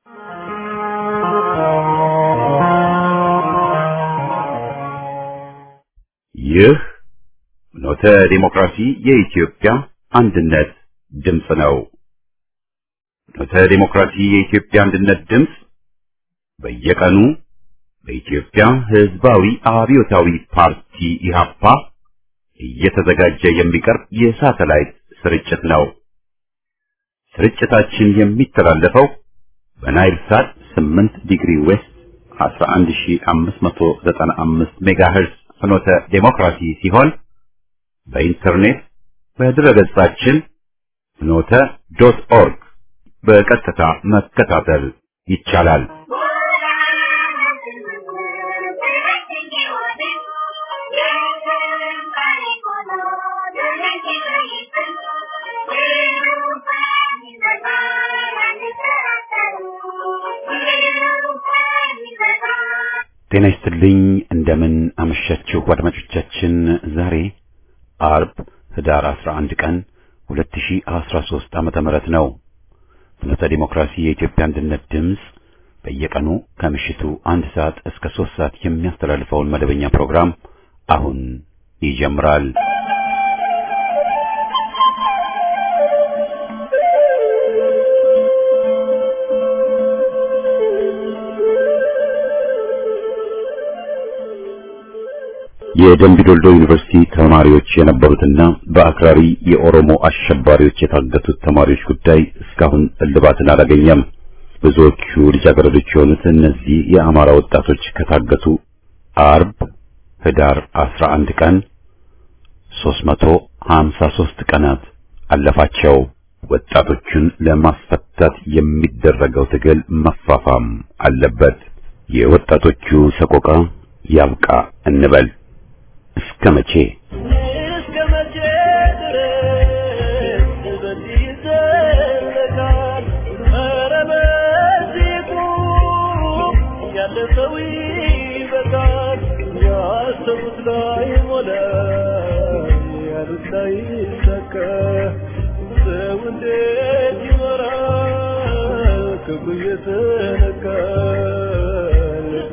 ይህ ኖተ ዲሞክራሲ የኢትዮጵያ አንድነት ድምፅ ነው። ኖተ ዲሞክራሲ የኢትዮጵያ አንድነት ድምፅ በየቀኑ በኢትዮጵያ ሕዝባዊ አብዮታዊ ፓርቲ ኢህአፓ እየተዘጋጀ የሚቀርብ የሳተላይት ስርጭት ነው። ስርጭታችን የሚተላለፈው በናይል ሳት 8 ዲግሪ ዌስት 11595 ሜጋሄርዝ ፍኖተ ዴሞክራሲ ሲሆን በኢንተርኔት በድረገጻችን ፍኖተ ዶት ኦርግ በቀጥታ መከታተል ይቻላል። ጤና ይስጥልኝ። እንደምን አመሻችሁ አድማጮቻችን። ዛሬ አርብ ህዳር 11 ቀን 2013 ዓመተ ምህረት ነው። ፍኖተ ዲሞክራሲ የኢትዮጵያ አንድነት ድምፅ በየቀኑ ከምሽቱ አንድ ሰዓት እስከ ሶስት ሰዓት የሚያስተላልፈውን መደበኛ ፕሮግራም አሁን ይጀምራል። የደምቢ ዶልዶ ዩኒቨርሲቲ ተማሪዎች የነበሩትና በአክራሪ የኦሮሞ አሸባሪዎች የታገቱት ተማሪዎች ጉዳይ እስካሁን እልባትን አላገኘም። ብዙዎቹ ልጃገረዶች የሆኑት እነዚህ የአማራ ወጣቶች ከታገቱ አርብ ህዳር 11 ቀን 353 ቀናት አለፋቸው። ወጣቶቹን ለማስፈታት የሚደረገው ትግል መፋፋም አለበት። የወጣቶቹ ሰቆቃ ያብቃ እንበል። እስከ መቼ እስከ መቼ ድረስ በዚህ ይዘለቃል? ኧረ በዚህ ቁም፣ ያለ ሰው ይበቃል። ያሰቡት ላይ ሞላ፣ ያሉት ላይ ይሳካ። ሰው እንዴት ይኖራል? ክብሩ እየተነካ ልቡ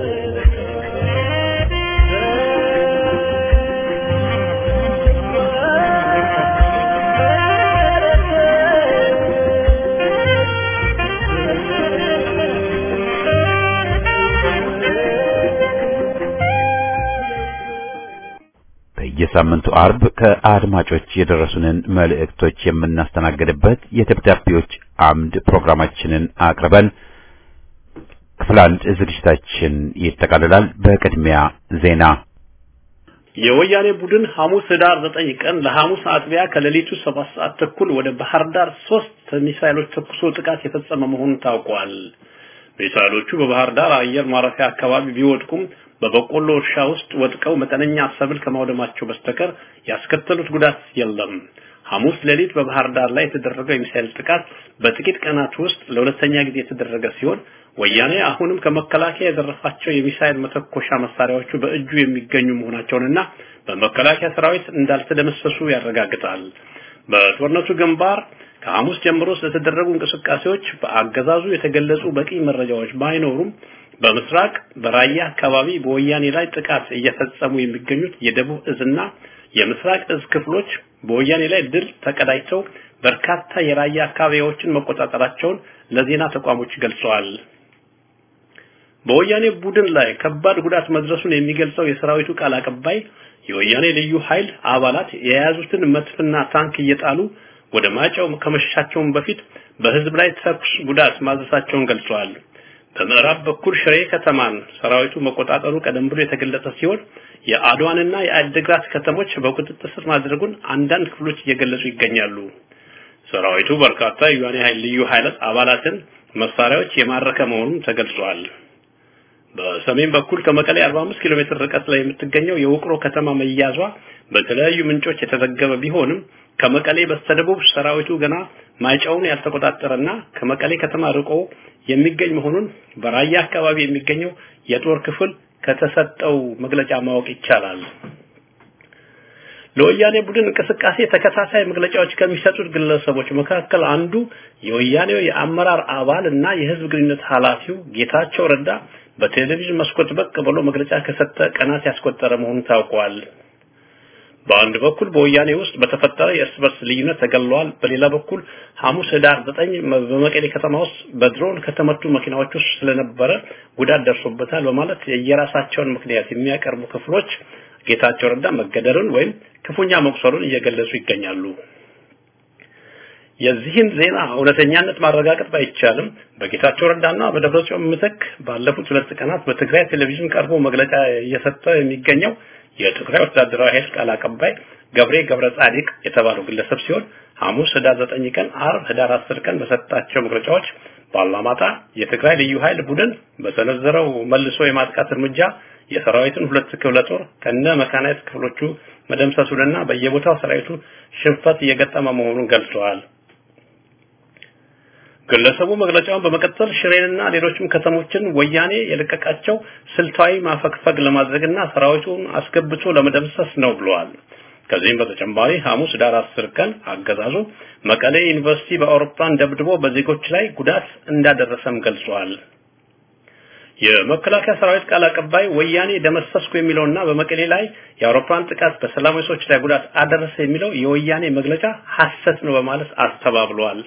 በየሳምንቱ አርብ ከአድማጮች የደረሱንን መልእክቶች የምናስተናግድበት የደብዳቤዎች አምድ ፕሮግራማችንን አቅርበን ክፍል አንድ ዝግጅታችን ይጠቃልላል። በቅድሚያ ዜና። የወያኔ ቡድን ሐሙስ ህዳር ዘጠኝ ቀን ለሐሙስ አጥቢያ ከሌሊቱ ሰባት ሰዓት ተኩል ወደ ባህር ዳር ሶስት ሚሳይሎች ተኩሶ ጥቃት የፈጸመ መሆኑን ታውቋል። ሚሳይሎቹ በባህር ዳር አየር ማረፊያ አካባቢ ቢወድቁም በበቆሎ እርሻ ውስጥ ወድቀው መጠነኛ ሰብል ከማውደማቸው በስተቀር ያስከተሉት ጉዳት የለም። ሐሙስ ሌሊት በባህር ዳር ላይ የተደረገው የሚሳይል ጥቃት በጥቂት ቀናት ውስጥ ለሁለተኛ ጊዜ የተደረገ ሲሆን ወያኔ አሁንም ከመከላከያ የዘረፋቸው የሚሳይል መተኮሻ መሳሪያዎቹ በእጁ የሚገኙ መሆናቸውንና በመከላከያ ሰራዊት እንዳልተደመሰሱ ያረጋግጣል። በጦርነቱ ግንባር ከሐሙስ ጀምሮ ስለተደረጉ እንቅስቃሴዎች በአገዛዙ የተገለጹ በቂ መረጃዎች ባይኖሩም በምስራቅ በራያ አካባቢ በወያኔ ላይ ጥቃት እየፈጸሙ የሚገኙት የደቡብ እዝና የምስራቅ እዝ ክፍሎች በወያኔ ላይ ድል ተቀዳጅተው በርካታ የራያ አካባቢዎችን መቆጣጠራቸውን ለዜና ተቋሞች ገልጸዋል። በወያኔ ቡድን ላይ ከባድ ጉዳት መድረሱን የሚገልጸው የሰራዊቱ ቃል አቀባይ የወያኔ ልዩ ኃይል አባላት የያዙትን መድፍና ታንክ እየጣሉ ወደ ማጫው ከመሸሻቸውን በፊት በህዝብ ላይ ተኩስ ጉዳት ማድረሳቸውን ገልጸዋል። በምዕራብ በኩል ሽሬ ከተማን ሰራዊቱ መቆጣጠሩ ቀደም ብሎ የተገለጸ ሲሆን የአድዋንና የአድግራት ከተሞች በቁጥጥር ስር ማድረጉን አንዳንድ ክፍሎች እየገለጹ ይገኛሉ። ሰራዊቱ በርካታ የወያኔ ኃይል ልዩ ኃይላት አባላትን መሳሪያዎች የማረከ መሆኑን ተገልጿል። በሰሜን በኩል ከመቀሌ 45 ኪሎ ሜትር ርቀት ላይ የምትገኘው የውቅሮ ከተማ መያዟ በተለያዩ ምንጮች የተዘገበ ቢሆንም ከመቀሌ በስተደቡብ ሰራዊቱ ገና ማይጨውን ያልተቆጣጠረና ከመቀሌ ከተማ ርቆ የሚገኝ መሆኑን በራያ አካባቢ የሚገኘው የጦር ክፍል ከተሰጠው መግለጫ ማወቅ ይቻላል። ለወያኔ ቡድን እንቅስቃሴ ተከታታይ መግለጫዎች ከሚሰጡት ግለሰቦች መካከል አንዱ የወያኔው የአመራር አባል እና የህዝብ ግንኙነት ኃላፊው ጌታቸው ረዳ በቴሌቪዥን መስኮት ብቅ ብሎ መግለጫ ከሰጠ ቀናት ያስቆጠረ መሆኑ ታውቋል። በአንድ በኩል በወያኔ ውስጥ በተፈጠረ የእርስ በርስ ልዩነት ተገለዋል። በሌላ በኩል ሐሙስ ህዳር ዘጠኝ በመቀሌ ከተማ ውስጥ በድሮን ከተመቱ መኪናዎች ውስጥ ስለነበረ ጉዳት ደርሶበታል በማለት የየራሳቸውን ምክንያት የሚያቀርቡ ክፍሎች ጌታቸው ረዳ መገደሉን ወይም ክፉኛ መቁሰሉን እየገለጹ ይገኛሉ። የዚህን ዜና እውነተኛነት ማረጋገጥ ባይቻልም በጌታቸው ረዳና በደብረጽዮን ምትክ ባለፉት ሁለት ቀናት በትግራይ ቴሌቪዥን ቀርቦ መግለጫ እየሰጠ የሚገኘው የትግራይ ወታደራዊ ኃይል ቃል አቀባይ ገብሬ ገብረ ጻዲቅ የተባለው ግለሰብ ሲሆን ሐሙስ ህዳር 9 ቀን፣ አርብ ህዳር 10 ቀን በሰጣቸው መግለጫዎች ባላማጣ የትግራይ ልዩ ኃይል ቡድን በሰነዘረው መልሶ የማጥቃት እርምጃ የሰራዊቱን ሁለት ክፍለ ጦር ከነ መካናይት ክፍሎቹ መደምሰሱንና በየቦታው ሰራዊቱ ሽንፈት እየገጠመ መሆኑን ገልጸዋል። ግለሰቡ መግለጫውን በመቀጠል ሽሬንና ሌሎችም ከተሞችን ወያኔ የለቀቃቸው ስልታዊ ማፈግፈግ ለማድረግና ሰራዊቱን አስገብቶ ለመደምሰስ ነው ብለዋል። ከዚህም በተጨማሪ ሐሙስ ዳር 10 ቀን አገዛዙ መቀሌ ዩኒቨርሲቲ በአውሮፕላን ደብድቦ በዜጎች ላይ ጉዳት እንዳደረሰም ገልጿል። የመከላከያ ሰራዊት ቃል አቀባይ ወያኔ ደመሰስኩ የሚለውና በመቀሌ ላይ የአውሮፕላን ጥቃት በሰላማዊ ሰዎች ላይ ጉዳት አደረሰ የሚለው የወያኔ መግለጫ ሐሰት ነው በማለት አስተባብሏል።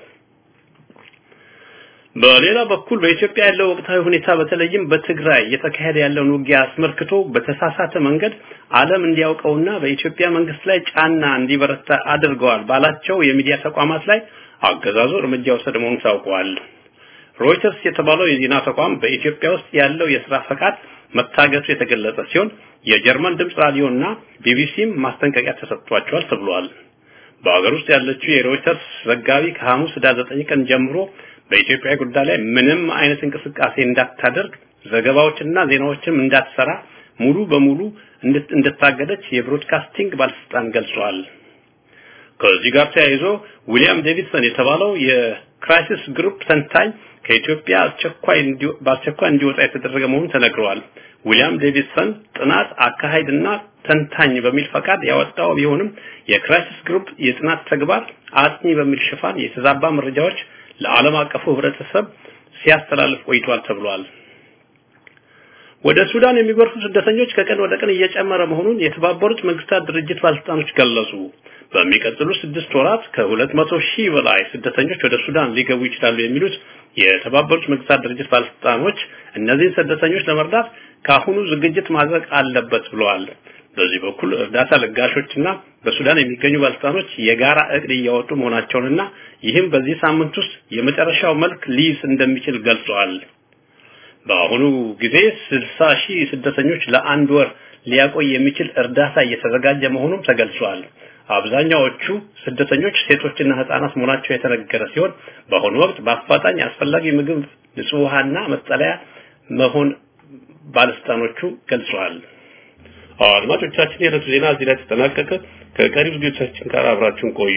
በሌላ በኩል በኢትዮጵያ ያለው ወቅታዊ ሁኔታ በተለይም በትግራይ እየተካሄደ ያለውን ውጊያ አስመልክቶ በተሳሳተ መንገድ ዓለም እንዲያውቀውና በኢትዮጵያ መንግስት ላይ ጫና እንዲበረታ አድርገዋል ባላቸው የሚዲያ ተቋማት ላይ አገዛዙ እርምጃ ወሰደ መሆኑ ታውቋል። ሮይተርስ የተባለው የዜና ተቋም በኢትዮጵያ ውስጥ ያለው የስራ ፈቃድ መታገቱ የተገለጸ ሲሆን የጀርመን ድምፅ ራዲዮና ቢቢሲም ማስጠንቀቂያ ተሰጥቷቸዋል ተብሏል። በሀገር ውስጥ ያለችው የሮይተርስ ዘጋቢ ከሐሙስ ህዳር 9 ቀን ጀምሮ በኢትዮጵያ ጉዳይ ላይ ምንም አይነት እንቅስቃሴ እንዳታደርግ ዘገባዎችና ዜናዎችም እንዳትሰራ ሙሉ በሙሉ እንድታገደች የብሮድካስቲንግ ባለስልጣን ገልጿል። ከዚህ ጋር ተያይዞ ዊሊያም ዴቪድሰን የተባለው የክራይሲስ ግሩፕ ተንታኝ ከኢትዮጵያ አስቸኳይ በአስቸኳይ እንዲወጣ የተደረገ መሆኑ ተነግረዋል። ዊሊያም ዴቪድሰን ጥናት አካሄድና ተንታኝ በሚል ፈቃድ ያወጣው ቢሆንም የክራይሲስ ግሩፕ የጥናት ተግባር አጥኚ በሚል ሽፋን የተዛባ መረጃዎች ለዓለም አቀፉ ህብረተሰብ ሲያስተላልፍ ቆይቷል ተብሏል። ወደ ሱዳን የሚጎርፉ ስደተኞች ከቀን ወደ ቀን እየጨመረ መሆኑን የተባበሩት መንግስታት ድርጅት ባለስልጣኖች ገለጹ። በሚቀጥሉ ስድስት ወራት ከሁለት መቶ ሺህ በላይ ስደተኞች ወደ ሱዳን ሊገቡ ይችላሉ የሚሉት የተባበሩት መንግስታት ድርጅት ባለስልጣኖች እነዚህን ስደተኞች ለመርዳት ከአሁኑ ዝግጅት ማድረግ አለበት ብለዋል። በዚህ በኩል እርዳታ ለጋሾችና በሱዳን የሚገኙ ባለስልጣኖች የጋራ እቅድ እያወጡ መሆናቸውንና ይህም በዚህ ሳምንት ውስጥ የመጨረሻው መልክ ሊይዝ እንደሚችል ገልጸዋል። በአሁኑ ጊዜ 60 ሺህ ስደተኞች ለአንድ ወር ሊያቆይ የሚችል እርዳታ እየተዘጋጀ መሆኑም ተገልጿል። አብዛኛዎቹ ስደተኞች ሴቶችና ህጻናት መሆናቸው የተነገረ ሲሆን በአሁኑ ወቅት በአፋጣኝ አስፈላጊ ምግብ፣ ንጹህ ውሃና መጠለያ መሆን ባለስልጣኖቹ ገልጸዋል። አድማጮቻችን የዕለቱ ዜና እዚህ ላይ ተጠናቀቀ። ከቀሪ ዝግጅቶቻችን ጋር አብራችሁን ቆዩ።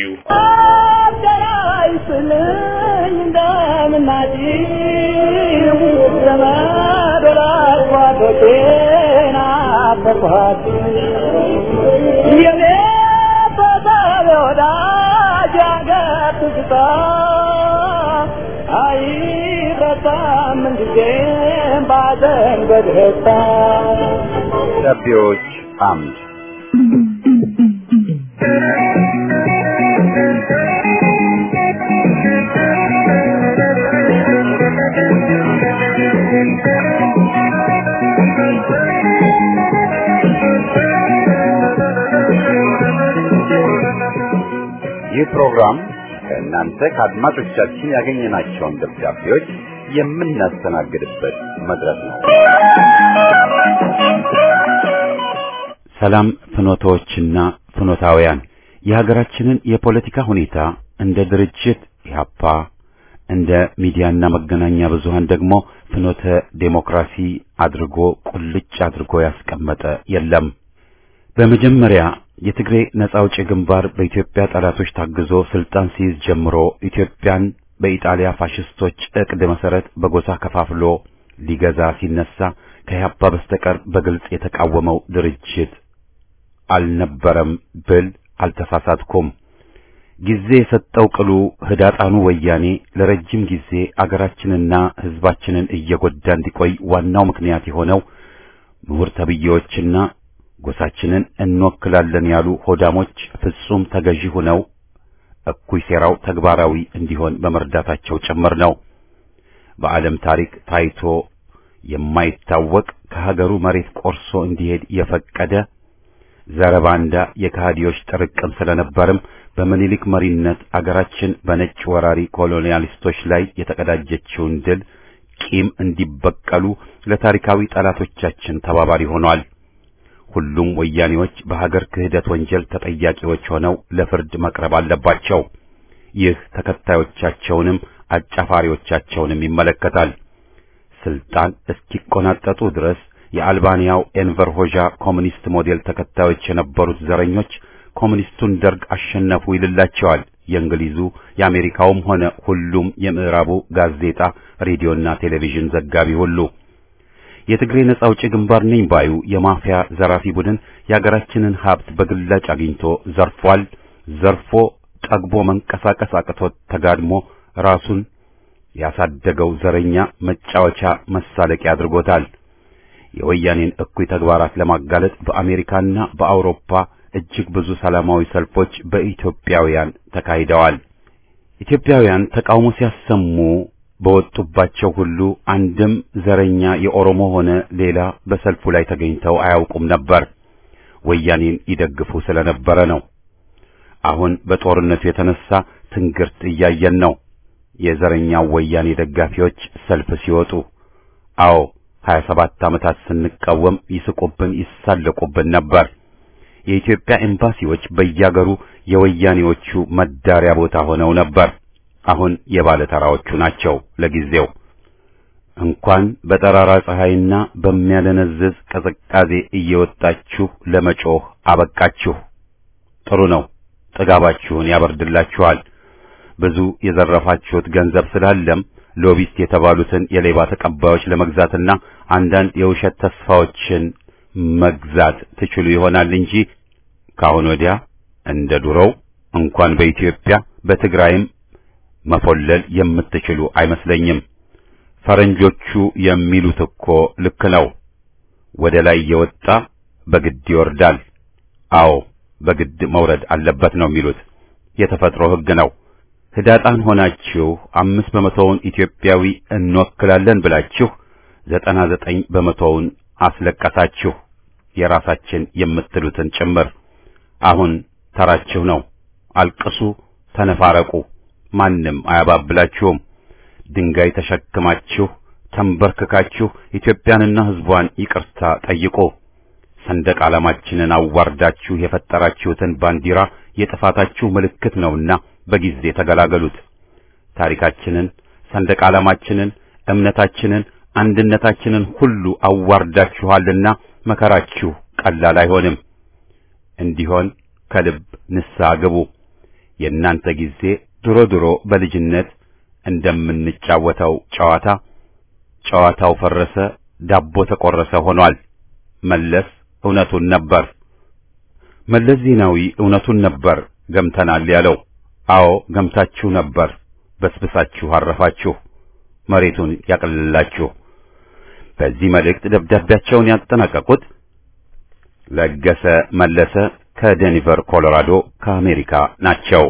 አደራይስልኝ እንደምናጭ ዘመድ ወዳጅ ጓዶቼን አፈርኳት የኔ ቤተሰብ ወዳጅ አገር ትዝታ አይረሳም ምንጊዜም ባዘን በደስታ ደብዳቤዎች አምድ ይህ ፕሮግራም ከእናንተ ከአድማጮቻችን ያገኘናቸውን ደብዳቤዎች የምናስተናግድበት መድረክ ነው። ሰላም ፍኖቶችና ፍኖታውያን፣ የሀገራችንን የፖለቲካ ሁኔታ እንደ ድርጅት ኢህአፓ እንደ ሚዲያና መገናኛ ብዙሃን ደግሞ ፍኖተ ዴሞክራሲ አድርጎ ቁልጭ አድርጎ ያስቀመጠ የለም። በመጀመሪያ የትግሬ ነጻ አውጪ ግንባር በኢትዮጵያ ጠላቶች ታግዞ ስልጣን ሲይዝ ጀምሮ ኢትዮጵያን በኢጣሊያ ፋሽስቶች ዕቅድ መሰረት በጎሳ ከፋፍሎ ሊገዛ ሲነሳ ከኢህአፓ በስተቀር በግልጽ የተቃወመው ድርጅት አልነበረም ብል አልተሳሳትኩም። ጊዜ የሰጠው ቅሉ ህዳጣኑ ወያኔ ለረጅም ጊዜ አገራችንና ህዝባችንን እየጎዳ እንዲቆይ ዋናው ምክንያት የሆነው ምሁር ተብዬዎችና ጎሳችንን እንወክላለን ያሉ ሆዳሞች ፍጹም ተገዢ ሆነው እኩይ ሴራው ተግባራዊ እንዲሆን በመርዳታቸው ጭምር ነው። በዓለም ታሪክ ታይቶ የማይታወቅ ከሀገሩ መሬት ቆርሶ እንዲሄድ የፈቀደ ዘረባንዳ የከሃዲዎች ጥርቅም ስለነበርም በምኒልክ መሪነት አገራችን በነጭ ወራሪ ኮሎኒያሊስቶች ላይ የተቀዳጀችውን ድል ቂም እንዲበቀሉ ለታሪካዊ ጠላቶቻችን ተባባሪ ሆኗል። ሁሉም ወያኔዎች በሀገር ክህደት ወንጀል ተጠያቂዎች ሆነው ለፍርድ መቅረብ አለባቸው። ይህ ተከታዮቻቸውንም አጫፋሪዎቻቸውንም ይመለከታል። ስልጣን እስኪቆናጠጡ ድረስ የአልባንያው ኤንቨር ሆዣ ኮሙኒስት ሞዴል ተከታዮች የነበሩት ዘረኞች ኮሙኒስቱን ደርግ አሸነፉ ይልላቸዋል። የእንግሊዙ የአሜሪካውም ሆነ ሁሉም የምዕራቡ ጋዜጣ፣ ሬዲዮና ቴሌቪዥን ዘጋቢ ሁሉ የትግሬ ነጻ አውጪ ግንባር ነኝ ባዩ የማፊያ ዘራፊ ቡድን የሀገራችንን ሀብት በግላጭ አግኝቶ ዘርፏል። ዘርፎ ጠግቦ መንቀሳቀስ አቅቶት ተጋድሞ ራሱን ያሳደገው ዘረኛ መጫወቻ መሳለቂያ አድርጎታል። የወያኔን እኩይ ተግባራት ለማጋለጥ በአሜሪካና በአውሮፓ እጅግ ብዙ ሰላማዊ ሰልፎች በኢትዮጵያውያን ተካሂደዋል። ኢትዮጵያውያን ተቃውሞ ሲያሰሙ በወጡባቸው ሁሉ አንድም ዘረኛ የኦሮሞ ሆነ ሌላ በሰልፉ ላይ ተገኝተው አያውቁም ነበር። ወያኔን ይደግፉ ስለነበረ ነው። አሁን በጦርነቱ የተነሳ ትንግርት እያየን ነው። የዘረኛው ወያኔ ደጋፊዎች ሰልፍ ሲወጡ አዎ ሀያ ሰባት ዓመታት ስንቃወም ይስቁብን ይሳለቁብን ነበር። የኢትዮጵያ ኤምባሲዎች በያገሩ የወያኔዎቹ መዳሪያ ቦታ ሆነው ነበር። አሁን የባለተራዎቹ ናቸው። ለጊዜው እንኳን በጠራራ ፀሐይና በሚያደነዝዝ ቅዝቃዜ እየወጣችሁ ለመጮህ አበቃችሁ። ጥሩ ነው። ጥጋባችሁን ያበርድላችኋል። ብዙ የዘረፋችሁት ገንዘብ ስላለም ሎቢስት የተባሉትን የሌባ ተቀባዮች ለመግዛትና አንዳንድ የውሸት ተስፋዎችን መግዛት ትችሉ ይሆናል እንጂ ካሁን ወዲያ እንደ ዱሮው እንኳን በኢትዮጵያ በትግራይም መፎለል የምትችሉ አይመስለኝም። ፈረንጆቹ የሚሉት እኮ ልክ ነው። ወደ ላይ የወጣ በግድ ይወርዳል። አዎ በግድ መውረድ አለበት ነው የሚሉት። የተፈጥሮ ሕግ ነው። ህዳጣን ሆናችሁ አምስት በመቶውን ኢትዮጵያዊ እንወክላለን ብላችሁ ዘጠና ዘጠኝ በመቶውን አስለቀሳችሁ። የራሳችን የምትሉትን ጭምር። አሁን ተራችሁ ነው። አልቅሱ፣ ተነፋረቁ። ማንም አያባብላችሁም። ድንጋይ ተሸክማችሁ ተንበርክካችሁ ኢትዮጵያንና ሕዝቧን ይቅርታ ጠይቁ። ሰንደቅ ዓላማችንን አዋርዳችሁ የፈጠራችሁትን ባንዲራ የጥፋታችሁ ምልክት ነውና በጊዜ ተገላገሉት። ታሪካችንን፣ ሰንደቅ ዓላማችንን፣ እምነታችንን፣ አንድነታችንን ሁሉ አዋርዳችኋልና መከራችሁ ቀላል አይሆንም። እንዲሆን ከልብ ንስሐ ግቡ። የእናንተ ጊዜ ድሮ ድሮ በልጅነት እንደምንጫወተው ጨዋታ ጨዋታው ፈረሰ፣ ዳቦ ተቆረሰ ሆኗል። መለስ እውነቱን ነበር። መለስ ዜናዊ እውነቱን ነበር ገምተናል ያለው። አዎ ገምታችሁ ነበር። በስብሳችሁ አረፋችሁ። መሬቱን ያቀልላችሁ። በዚህ መልእክት ደብዳቤያቸውን ያጠናቀቁት ለገሰ መለሰ ከዴኒቨር ኮሎራዶ ከአሜሪካ ናቸው።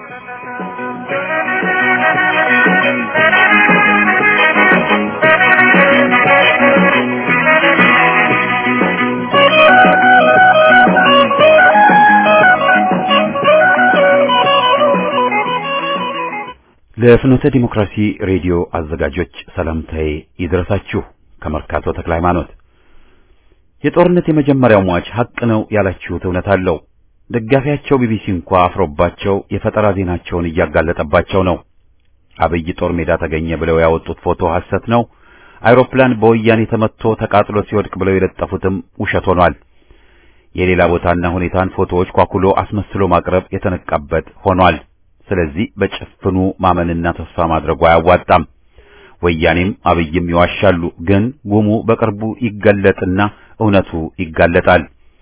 ለፍኖተ ዲሞክራሲ ሬዲዮ አዘጋጆች ሰላምታዬ ይድረሳችሁ። ከመርካቶ ተክለ ሃይማኖት። የጦርነት የመጀመሪያው ሟች ሐቅ ነው ያላችሁት እውነት አለው። ደጋፊያቸው ቢቢሲ እንኳ አፍሮባቸው የፈጠራ ዜናቸውን እያጋለጠባቸው ነው። አብይ ጦር ሜዳ ተገኘ ብለው ያወጡት ፎቶ ሐሰት ነው። አይሮፕላን በወያኔ ተመትቶ ተቃጥሎ ሲወድቅ ብለው የለጠፉትም ውሸት ሆኗል። የሌላ ቦታና ሁኔታን ፎቶዎች ኳኩሎ አስመስሎ ማቅረብ የተነቃበት ሆኗል። ስለዚህ በጭፍኑ ማመንና ተስፋ ማድረጉ አያዋጣም። ወያኔም አብይም ይዋሻሉ፣ ግን ጉሙ በቅርቡ ይገለጥና እውነቱ ይጋለጣል።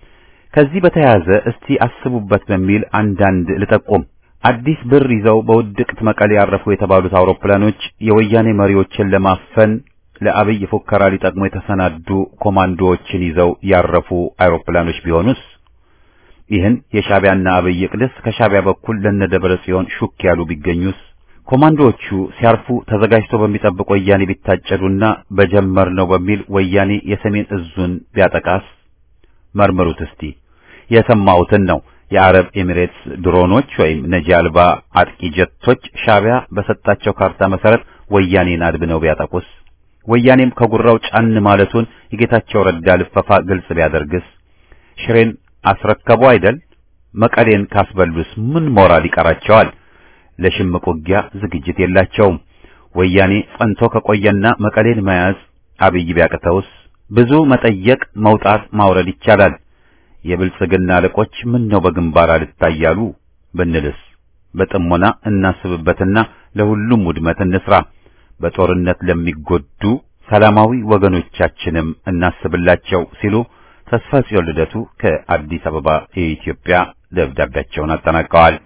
ከዚህ በተያያዘ እስቲ አስቡበት በሚል አንዳንድ ልጠቁም። አዲስ ብር ይዘው በውድቅት መቀሌ ያረፉ የተባሉት አውሮፕላኖች የወያኔ መሪዎችን ለማፈን ለአብይ ፉከራ ሊጠቅሙ የተሰናዱ ኮማንዶዎችን ይዘው ያረፉ አውሮፕላኖች ቢሆኑስ? ይህን የሻቢያና አብይ ቅድስ ከሻቢያ በኩል ለነደብረ ጽዮን ሹክ ያሉ ቢገኙስ? ኮማንዶዎቹ ሲያርፉ ተዘጋጅቶ በሚጠብቅ ወያኔ ቢታጨዱና በጀመር ነው በሚል ወያኔ የሰሜን እዙን ቢያጠቃስ? መርምሩት እስቲ። የሰማሁትን ነው። የአረብ ኤሚሬትስ ድሮኖች ወይም ነጂ አልባ አጥቂ ጀቶች ሻቢያ በሰጣቸው ካርታ መሰረት ወያኔን አድብነው ቢያጠቁስ? ወያኔም ከጉራው ጫን ማለቱን የጌታቸው ረዳ ልፈፋ ግልጽ ቢያደርግስ? ሽሬን አስረከቡ አይደል? መቀሌን ካስበሉስ ምን ሞራል ይቀራቸዋል? ለሽምቅ ውጊያ ዝግጅት የላቸውም። ወያኔ ጸንቶ ከቆየና መቀሌን መያዝ አብይ ቢያቅተውስ? ብዙ መጠየቅ መውጣት ማውረድ ይቻላል። የብልጽግና አለቆች ምን ነው በግንባር አልታያሉ ብንልስ? በጥሞና እናስብበትና ለሁሉም ውድመት እንስራ። በጦርነት ለሚጎዱ ሰላማዊ ወገኖቻችንም እናስብላቸው ሲሉ ተስፋ ጽዮን ልደቱ ከአዲስ አበባ የኢትዮጵያ ደብዳቤያቸውን አጠናቀዋል።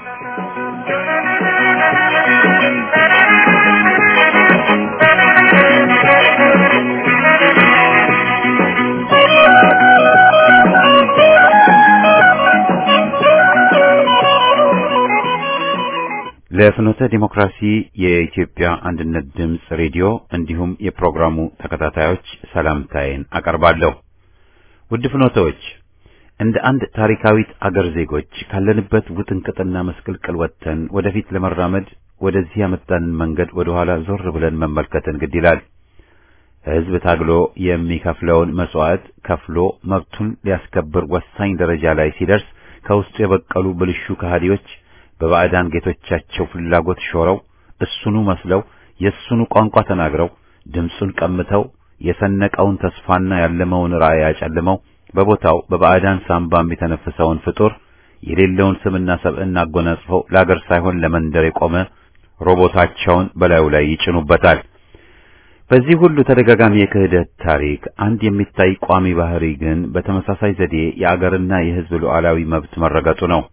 ለፍኖተ ዲሞክራሲ የኢትዮጵያ አንድነት ድምፅ ሬዲዮ እንዲሁም የፕሮግራሙ ተከታታዮች ሰላምታዬን አቀርባለሁ። ውድ ፍኖተዎች እንደ አንድ ታሪካዊት አገር ዜጎች ካለንበት ውጥንቅጥና መስቅልቅል ወጥተን ወደፊት ለመራመድ ወደዚህ ያመጣንን መንገድ ወደ ኋላ ዞር ብለን መመልከትን ግድ ይላል። ሕዝብ ታግሎ የሚከፍለውን መስዋዕት ከፍሎ መብቱን ሊያስከብር ወሳኝ ደረጃ ላይ ሲደርስ ከውስጡ የበቀሉ ብልሹ ከሃዲዎች በባዕዳን ጌቶቻቸው ፍላጎት ሾረው እሱኑ መስለው የእሱኑ ቋንቋ ተናግረው ድምፁን ቀምተው የሰነቀውን ተስፋና ያለመውን ራዕይ አጨልመው በቦታው በባዕዳን ሳምባ የሚተነፍሰውን ፍጡር የሌለውን ስምና ሰብዕና አጎናጽፈው ለአገር ሳይሆን ለመንደር የቆመ ሮቦታቸውን በላዩ ላይ ይጭኑበታል። በዚህ ሁሉ ተደጋጋሚ የክህደት ታሪክ አንድ የሚታይ ቋሚ ባህሪ ግን በተመሳሳይ ዘዴ የአገርና የሕዝብ ሉዓላዊ መብት መረገጡ ነው።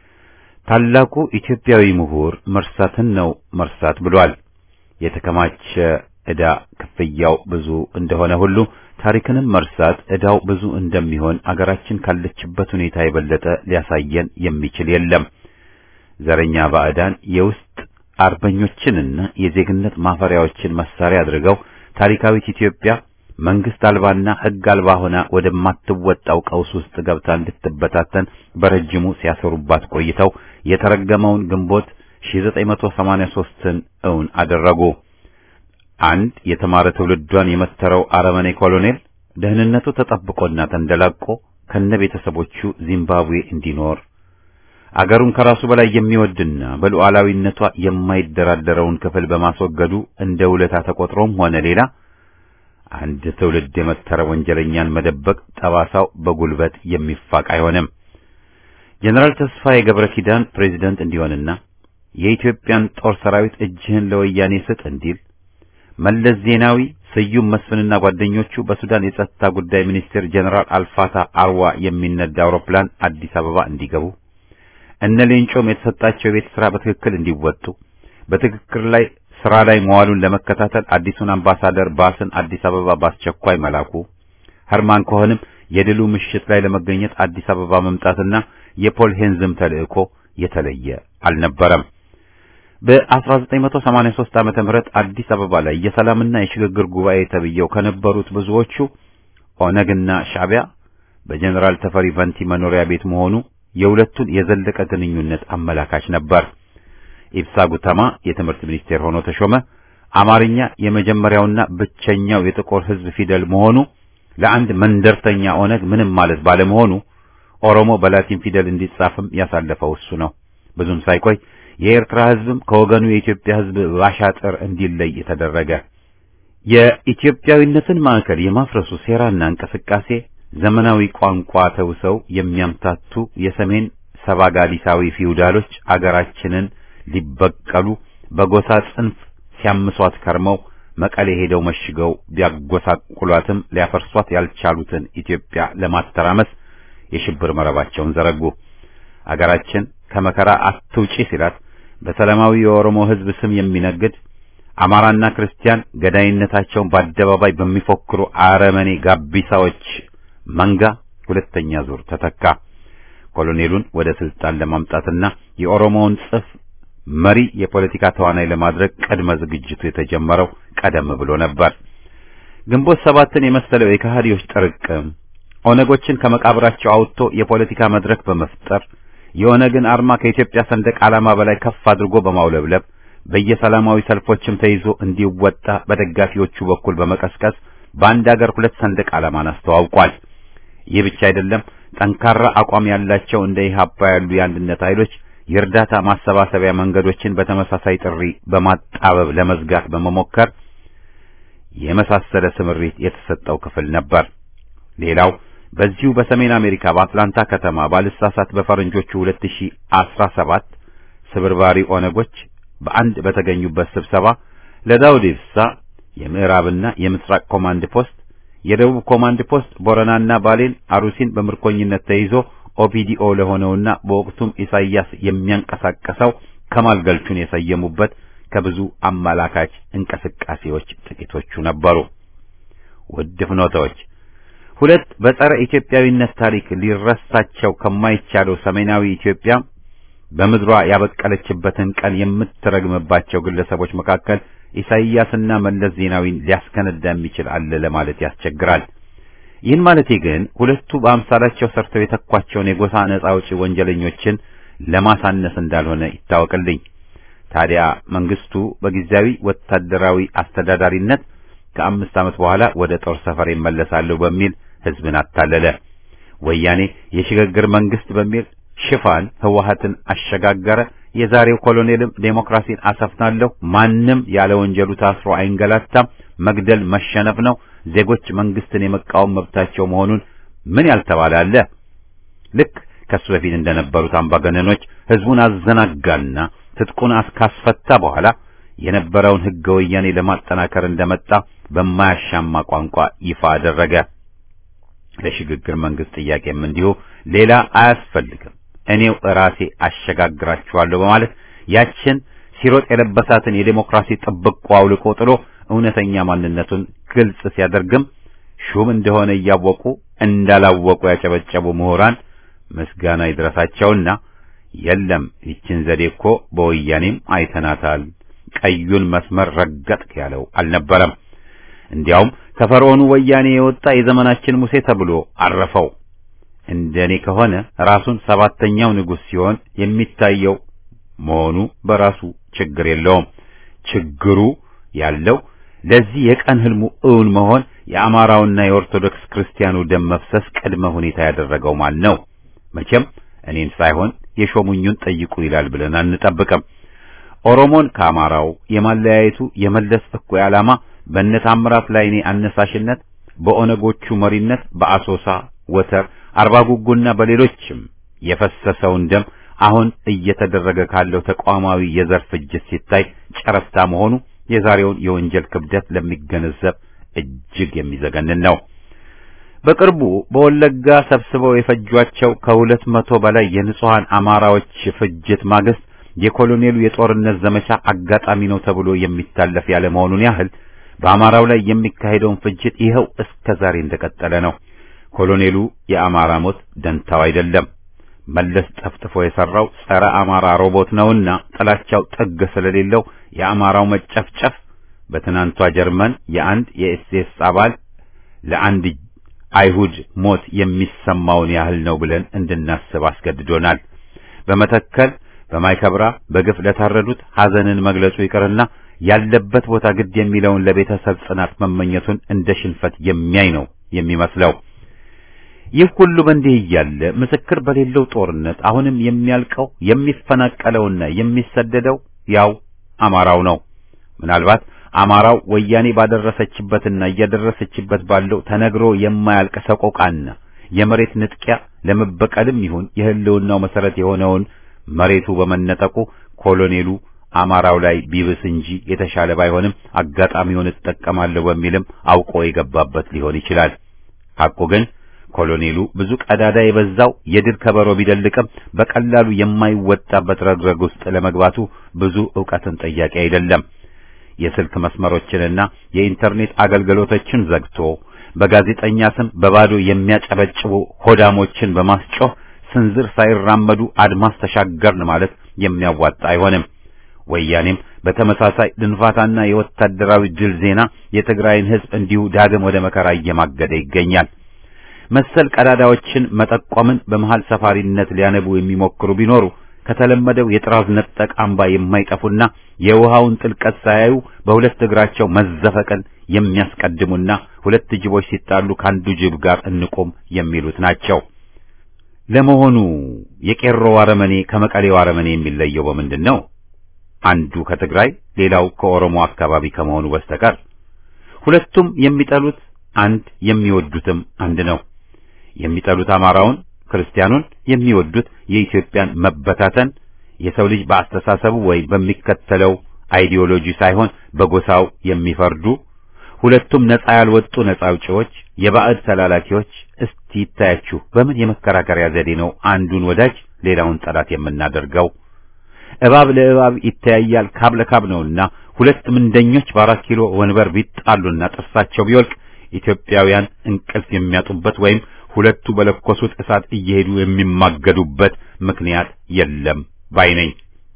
ታላቁ ኢትዮጵያዊ ምሁር መርሳትን ነው መርሳት ብሏል። የተከማቸ ዕዳ ክፍያው ብዙ እንደሆነ ሁሉ ታሪክንም መርሳት ዕዳው ብዙ እንደሚሆን አገራችን ካለችበት ሁኔታ የበለጠ ሊያሳየን የሚችል የለም። ዘረኛ ባዕዳን የውስጥ አርበኞችንና የዜግነት ማፈሪያዎችን መሳሪያ አድርገው ታሪካዊት ኢትዮጵያ መንግስት አልባና ሕግ አልባ ሆና ወደማትወጣው ቀውስ ውስጥ ገብታ እንድትበታተን በረጅሙ ሲያሰሩባት ቆይተው የተረገመውን ግንቦት 1983ን እውን አደረጉ። አንድ የተማረ ትውልዷን የመተረው አረመኔ ኮሎኔል ደህንነቱ ተጠብቆና ተንደላቆ ከነ ቤተሰቦቹ ዚምባብዌ እንዲኖር አገሩን ከራሱ በላይ የሚወድና በሉዓላዊነቷ የማይደራደረውን ክፍል በማስወገዱ እንደ ውለታ ተቆጥሮም ሆነ ሌላ አንድ ትውልድ የመተረ ወንጀለኛን መደበቅ ጠባሳው በጉልበት የሚፋቅ አይሆንም። ጀነራል ተስፋዬ ገብረ ኪዳን ፕሬዝደንት እንዲሆንና የኢትዮጵያን ጦር ሰራዊት እጅህን ለወያኔ ስጥ እንዲል መለስ ዜናዊ፣ ስዩም መስፍንና ጓደኞቹ በሱዳን የጸጥታ ጉዳይ ሚኒስቴር ጀነራል አልፋታ አርዋ የሚነዳ አውሮፕላን አዲስ አበባ እንዲገቡ እነ ሌንጮም የተሰጣቸው የቤት ስራ በትክክል እንዲወጡ በትክክል ላይ ስራ ላይ መዋሉን ለመከታተል አዲሱን አምባሳደር ባስን አዲስ አበባ በአስቸኳይ መላኩ ኸርማን ኮሄንም የድሉ ምሽት ላይ ለመገኘት አዲስ አበባ መምጣትና የፖል ሄንዝም ተልእኮ የተለየ አልነበረም። በ1983 ዓመተ ምህረት አዲስ አበባ ላይ የሰላምና የሽግግር ጉባኤ ተብየው ከነበሩት ብዙዎቹ ኦነግና ሻዕቢያ በጀነራል ተፈሪ ቫንቲ መኖሪያ ቤት መሆኑ የሁለቱን የዘለቀ ግንኙነት አመላካች ነበር። ኢብሳ ጉተማ የትምህርት ሚኒስቴር ሆኖ ተሾመ። አማርኛ የመጀመሪያውና ብቸኛው የጥቁር ሕዝብ ፊደል መሆኑ ለአንድ መንደርተኛ ኦነግ ምንም ማለት ባለመሆኑ ኦሮሞ በላቲን ፊደል እንዲጻፍም ያሳለፈው እሱ ነው። ብዙም ሳይቆይ የኤርትራ ሕዝብም ከወገኑ የኢትዮጵያ ሕዝብ ባሻጥር እንዲለይ ተደረገ። የኢትዮጵያዊነትን ማዕከል የማፍረሱ ሴራና እንቅስቃሴ ዘመናዊ ቋንቋ ተውሰው የሚያምታቱ የሰሜን ሰባጋሊሳዊ ፊውዳሎች አገራችንን ሊበቀሉ በጎሳ ጽንፍ ሲያምሷት ከርመው መቀሌ ሄደው መሽገው ቢያጎሳቁሏትም ሊያፈርሷት ያልቻሉትን ኢትዮጵያ ለማተራመስ የሽብር መረባቸውን ዘረጉ። አገራችን ከመከራ አትውጪ ሲላት በሰላማዊ የኦሮሞ ሕዝብ ስም የሚነግድ አማራና ክርስቲያን ገዳይነታቸውን በአደባባይ በሚፎክሩ አረመኔ ጋቢሳዎች መንጋ ሁለተኛ ዙር ተተካ። ኮሎኔሉን ወደ ስልጣን ለማምጣትና የኦሮሞውን ጽፍ መሪ የፖለቲካ ተዋናይ ለማድረግ ቅድመ ዝግጅቱ የተጀመረው ቀደም ብሎ ነበር። ግንቦት ሰባትን የመሰለው የከሃዲዎች ጥርቅም ኦነጎችን ከመቃብራቸው አውጥቶ የፖለቲካ መድረክ በመፍጠር የኦነግን አርማ ከኢትዮጵያ ሰንደቅ ዓላማ በላይ ከፍ አድርጎ በማውለብለብ በየሰላማዊ ሰልፎችም ተይዞ እንዲወጣ በደጋፊዎቹ በኩል በመቀስቀስ በአንድ ሀገር ሁለት ሰንደቅ ዓላማን አስተዋውቋል። ይህ ብቻ አይደለም። ጠንካራ አቋም ያላቸው እንደ ኢህአፓ ያሉ የአንድነት ኃይሎች የእርዳታ ማሰባሰቢያ መንገዶችን በተመሳሳይ ጥሪ በማጣበብ ለመዝጋት በመሞከር የመሳሰለ ስምሪት የተሰጠው ክፍል ነበር። ሌላው በዚሁ በሰሜን አሜሪካ በአትላንታ ከተማ ባልሳሳት በፈረንጆቹ 2017 ስብርባሪ ኦነጎች በአንድ በተገኙበት ስብሰባ ለዳውድ ኢብሳ የምዕራብና የምስራቅ ኮማንድ ፖስት የደቡብ ኮማንድ ፖስት ቦረናና ባሌን አሩሲን በምርኮኝነት ተይዞ ኦፒዲኦ ለሆነውና በወቅቱም ኢሳይያስ የሚያንቀሳቀሰው ከማል ገልቹን የሰየሙበት ከብዙ አመላካች እንቅስቃሴዎች ጥቂቶቹ ነበሩ። ውድ ፍኖታዎች ሁለት በጸረ ኢትዮጵያዊነት ታሪክ ሊረሳቸው ከማይቻለው ሰሜናዊ ኢትዮጵያ በምድሯ ያበቀለችበትን ቀን የምትረግምባቸው ግለሰቦች መካከል ኢሳይያስና መለስ ዜናዊን ሊያስከነዳ የሚችል አለ ለማለት ያስቸግራል። ይህን ማለቴ ግን ሁለቱ በአምሳላቸው ሰርተው የተኳቸውን የጎሳ ነጻ አውጪ ወንጀለኞችን ለማሳነስ እንዳልሆነ ይታወቅልኝ። ታዲያ መንግስቱ በጊዜያዊ ወታደራዊ አስተዳዳሪነት ከአምስት ዓመት በኋላ ወደ ጦር ሰፈር ይመለሳለሁ በሚል ህዝብን አታለለ። ወያኔ የሽግግር መንግስት በሚል ሽፋን ህወሀትን አሸጋገረ። የዛሬው ኮሎኔልም ዴሞክራሲን አሰፍናለሁ፣ ማንም ያለ ወንጀሉ ታስሮ አይንገላታም፣ መግደል መሸነፍ ነው፣ ዜጎች መንግስትን የመቃወም መብታቸው መሆኑን ምን ያልተባለ አለ? ልክ ከሱ በፊት እንደነበሩት አምባገነኖች ህዝቡን አዘናጋና ትጥቁን ካስፈታ በኋላ የነበረውን ህገ ወያኔ ለማጠናከር እንደመጣ በማያሻማ ቋንቋ ይፋ አደረገ። ለሽግግር መንግስት ጥያቄም እንዲሁ ሌላ አያስፈልግም እኔው ራሴ አሸጋግራችኋለሁ በማለት ያችን ሲሮጥ የለበሳትን የዴሞክራሲ ጥብቆ አውልቆ ጥሎ እውነተኛ ማንነቱን ግልጽ ሲያደርግም ሹም እንደሆነ እያወቁ እንዳላወቁ ያጨበጨቡ ምሁራን ምስጋና ይድረሳቸውና የለም ይችን ዘዴ እኮ በወያኔም አይተናታል፣ ቀዩን መስመር ረገጥክ ያለው አልነበረም። እንዲያውም ከፈርዖኑ ወያኔ የወጣ የዘመናችን ሙሴ ተብሎ አረፈው። እንደኔ ከሆነ ራሱን ሰባተኛው ንጉሥ ሲሆን የሚታየው መሆኑ በራሱ ችግር የለውም። ችግሩ ያለው ለዚህ የቀን ህልሙ እውን መሆን የአማራውና የኦርቶዶክስ ክርስቲያኑ ደም መፍሰስ ቅድመ ሁኔታ ያደረገው ማን ነው? መቼም እኔን ሳይሆን የሾሙኙን ጠይቁ ይላል ብለን አንጠብቅም። ኦሮሞን ከአማራው የማለያየቱ የመለስ እኩይ ዓላማ በእነ ታምራት ላይኔ አነሳሽነት በኦነጎቹ መሪነት በአሶሳ ወተር አርባ ጉጉና በሌሎችም የፈሰሰውን ደም አሁን እየተደረገ ካለው ተቋማዊ የዘር ፍጅት ሲታይ ጨረፍታ መሆኑ የዛሬውን የወንጀል ክብደት ለሚገነዘብ እጅግ የሚዘገንን ነው። በቅርቡ በወለጋ ሰብስበው የፈጇቸው ከሁለት መቶ በላይ የንጹሃን አማራዎች ፍጅት ማግስት የኮሎኔሉ የጦርነት ዘመቻ አጋጣሚ ነው ተብሎ የሚታለፍ ያለ መሆኑን ያህል በአማራው ላይ የሚካሄደውን ፍጅት ይኸው እስከ ዛሬ እንደቀጠለ ነው። ኮሎኔሉ የአማራ ሞት ደንታው አይደለም። መለስ ጠፍጥፎ የሰራው ጸረ አማራ ሮቦት ነውና ጥላቻው ጥግ ስለሌለው የአማራው መጨፍጨፍ በትናንቷ ጀርመን የአንድ የኤስኤስ አባል ለአንድ አይሁድ ሞት የሚሰማውን ያህል ነው ብለን እንድናስብ አስገድዶናል። በመተከል በማይከብራ በግፍ ለታረዱት ሐዘንን መግለጹ ይቅርና ያለበት ቦታ ግድ የሚለውን ለቤተሰብ ጽናት መመኘቱን እንደ ሽንፈት የሚያይ ነው የሚመስለው። ይህ ሁሉ በእንዲህ እያለ ምስክር በሌለው ጦርነት አሁንም የሚያልቀው የሚፈናቀለውና የሚሰደደው ያው አማራው ነው። ምናልባት አማራው ወያኔ ባደረሰችበትና እያደረሰችበት ባለው ተነግሮ የማያልቅ ሰቆቃና የመሬት ንጥቂያ ለመበቀልም ይሁን የህልውናው መሰረት የሆነውን መሬቱ በመነጠቁ ኮሎኔሉ አማራው ላይ ቢብስ እንጂ የተሻለ ባይሆንም አጋጣሚውን እጠቀማለሁ በሚልም አውቆ የገባበት ሊሆን ይችላል። ሐቁ ግን ኮሎኔሉ ብዙ ቀዳዳ የበዛው የድል ከበሮ ቢደልቅም በቀላሉ የማይወጣበት ረግረግ ውስጥ ለመግባቱ ብዙ ዕውቀትን ጠያቂ አይደለም። የስልክ መስመሮችንና የኢንተርኔት አገልግሎቶችን ዘግቶ በጋዜጠኛ ስም በባዶ የሚያጨበጭቡ ሆዳሞችን በማስጮህ ስንዝር ሳይራመዱ አድማስ ተሻገርን ማለት የሚያዋጣ አይሆንም። ወያኔም በተመሳሳይ ድንፋታና የወታደራዊ ድል ዜና የትግራይን ሕዝብ እንዲሁ ዳግም ወደ መከራ እየማገደ ይገኛል። መሰል ቀዳዳዎችን መጠቆምን በመሃል ሰፋሪነት ሊያነቡ የሚሞክሩ ቢኖሩ ከተለመደው የጥራዝ ነጠቅ አምባ የማይጠፉና የውሃውን ጥልቀት ሳያዩ በሁለት እግራቸው መዘፈቅን የሚያስቀድሙና ሁለት ጅቦች ሲጣሉ ከአንዱ ጅብ ጋር እንቆም የሚሉት ናቸው። ለመሆኑ የቄሮው አረመኔ ከመቀሌው አረመኔ የሚለየው በምንድን ነው? አንዱ ከትግራይ ሌላው ከኦሮሞ አካባቢ ከመሆኑ በስተቀር ሁለቱም የሚጠሉት አንድ የሚወዱትም አንድ ነው። የሚጠሉት አማራውን፣ ክርስቲያኑን፣ የሚወዱት የኢትዮጵያን መበታተን የሰው ልጅ በአስተሳሰቡ ወይም በሚከተለው አይዲዮሎጂ ሳይሆን በጎሳው የሚፈርዱ ሁለቱም ነፃ ያልወጡ ነፃ አውጪዎች፣ የባዕድ ተላላኪዎች። እስቲ ይታያችሁ በምን የመከራከሪያ ዘዴ ነው አንዱን ወዳጅ ሌላውን ጠላት የምናደርገው? እባብ ለእባብ ይተያያል ካብ ለካብ ነውና ሁለት ምንደኞች በአራት ኪሎ ወንበር ቢጣሉና ጥርሳቸው ቢወልቅ ኢትዮጵያውያን እንቅልፍ የሚያጡበት ወይም ሁለቱ በለኮሱት እሳት እየሄዱ የሚማገዱበት ምክንያት የለም ባይ ነኝ።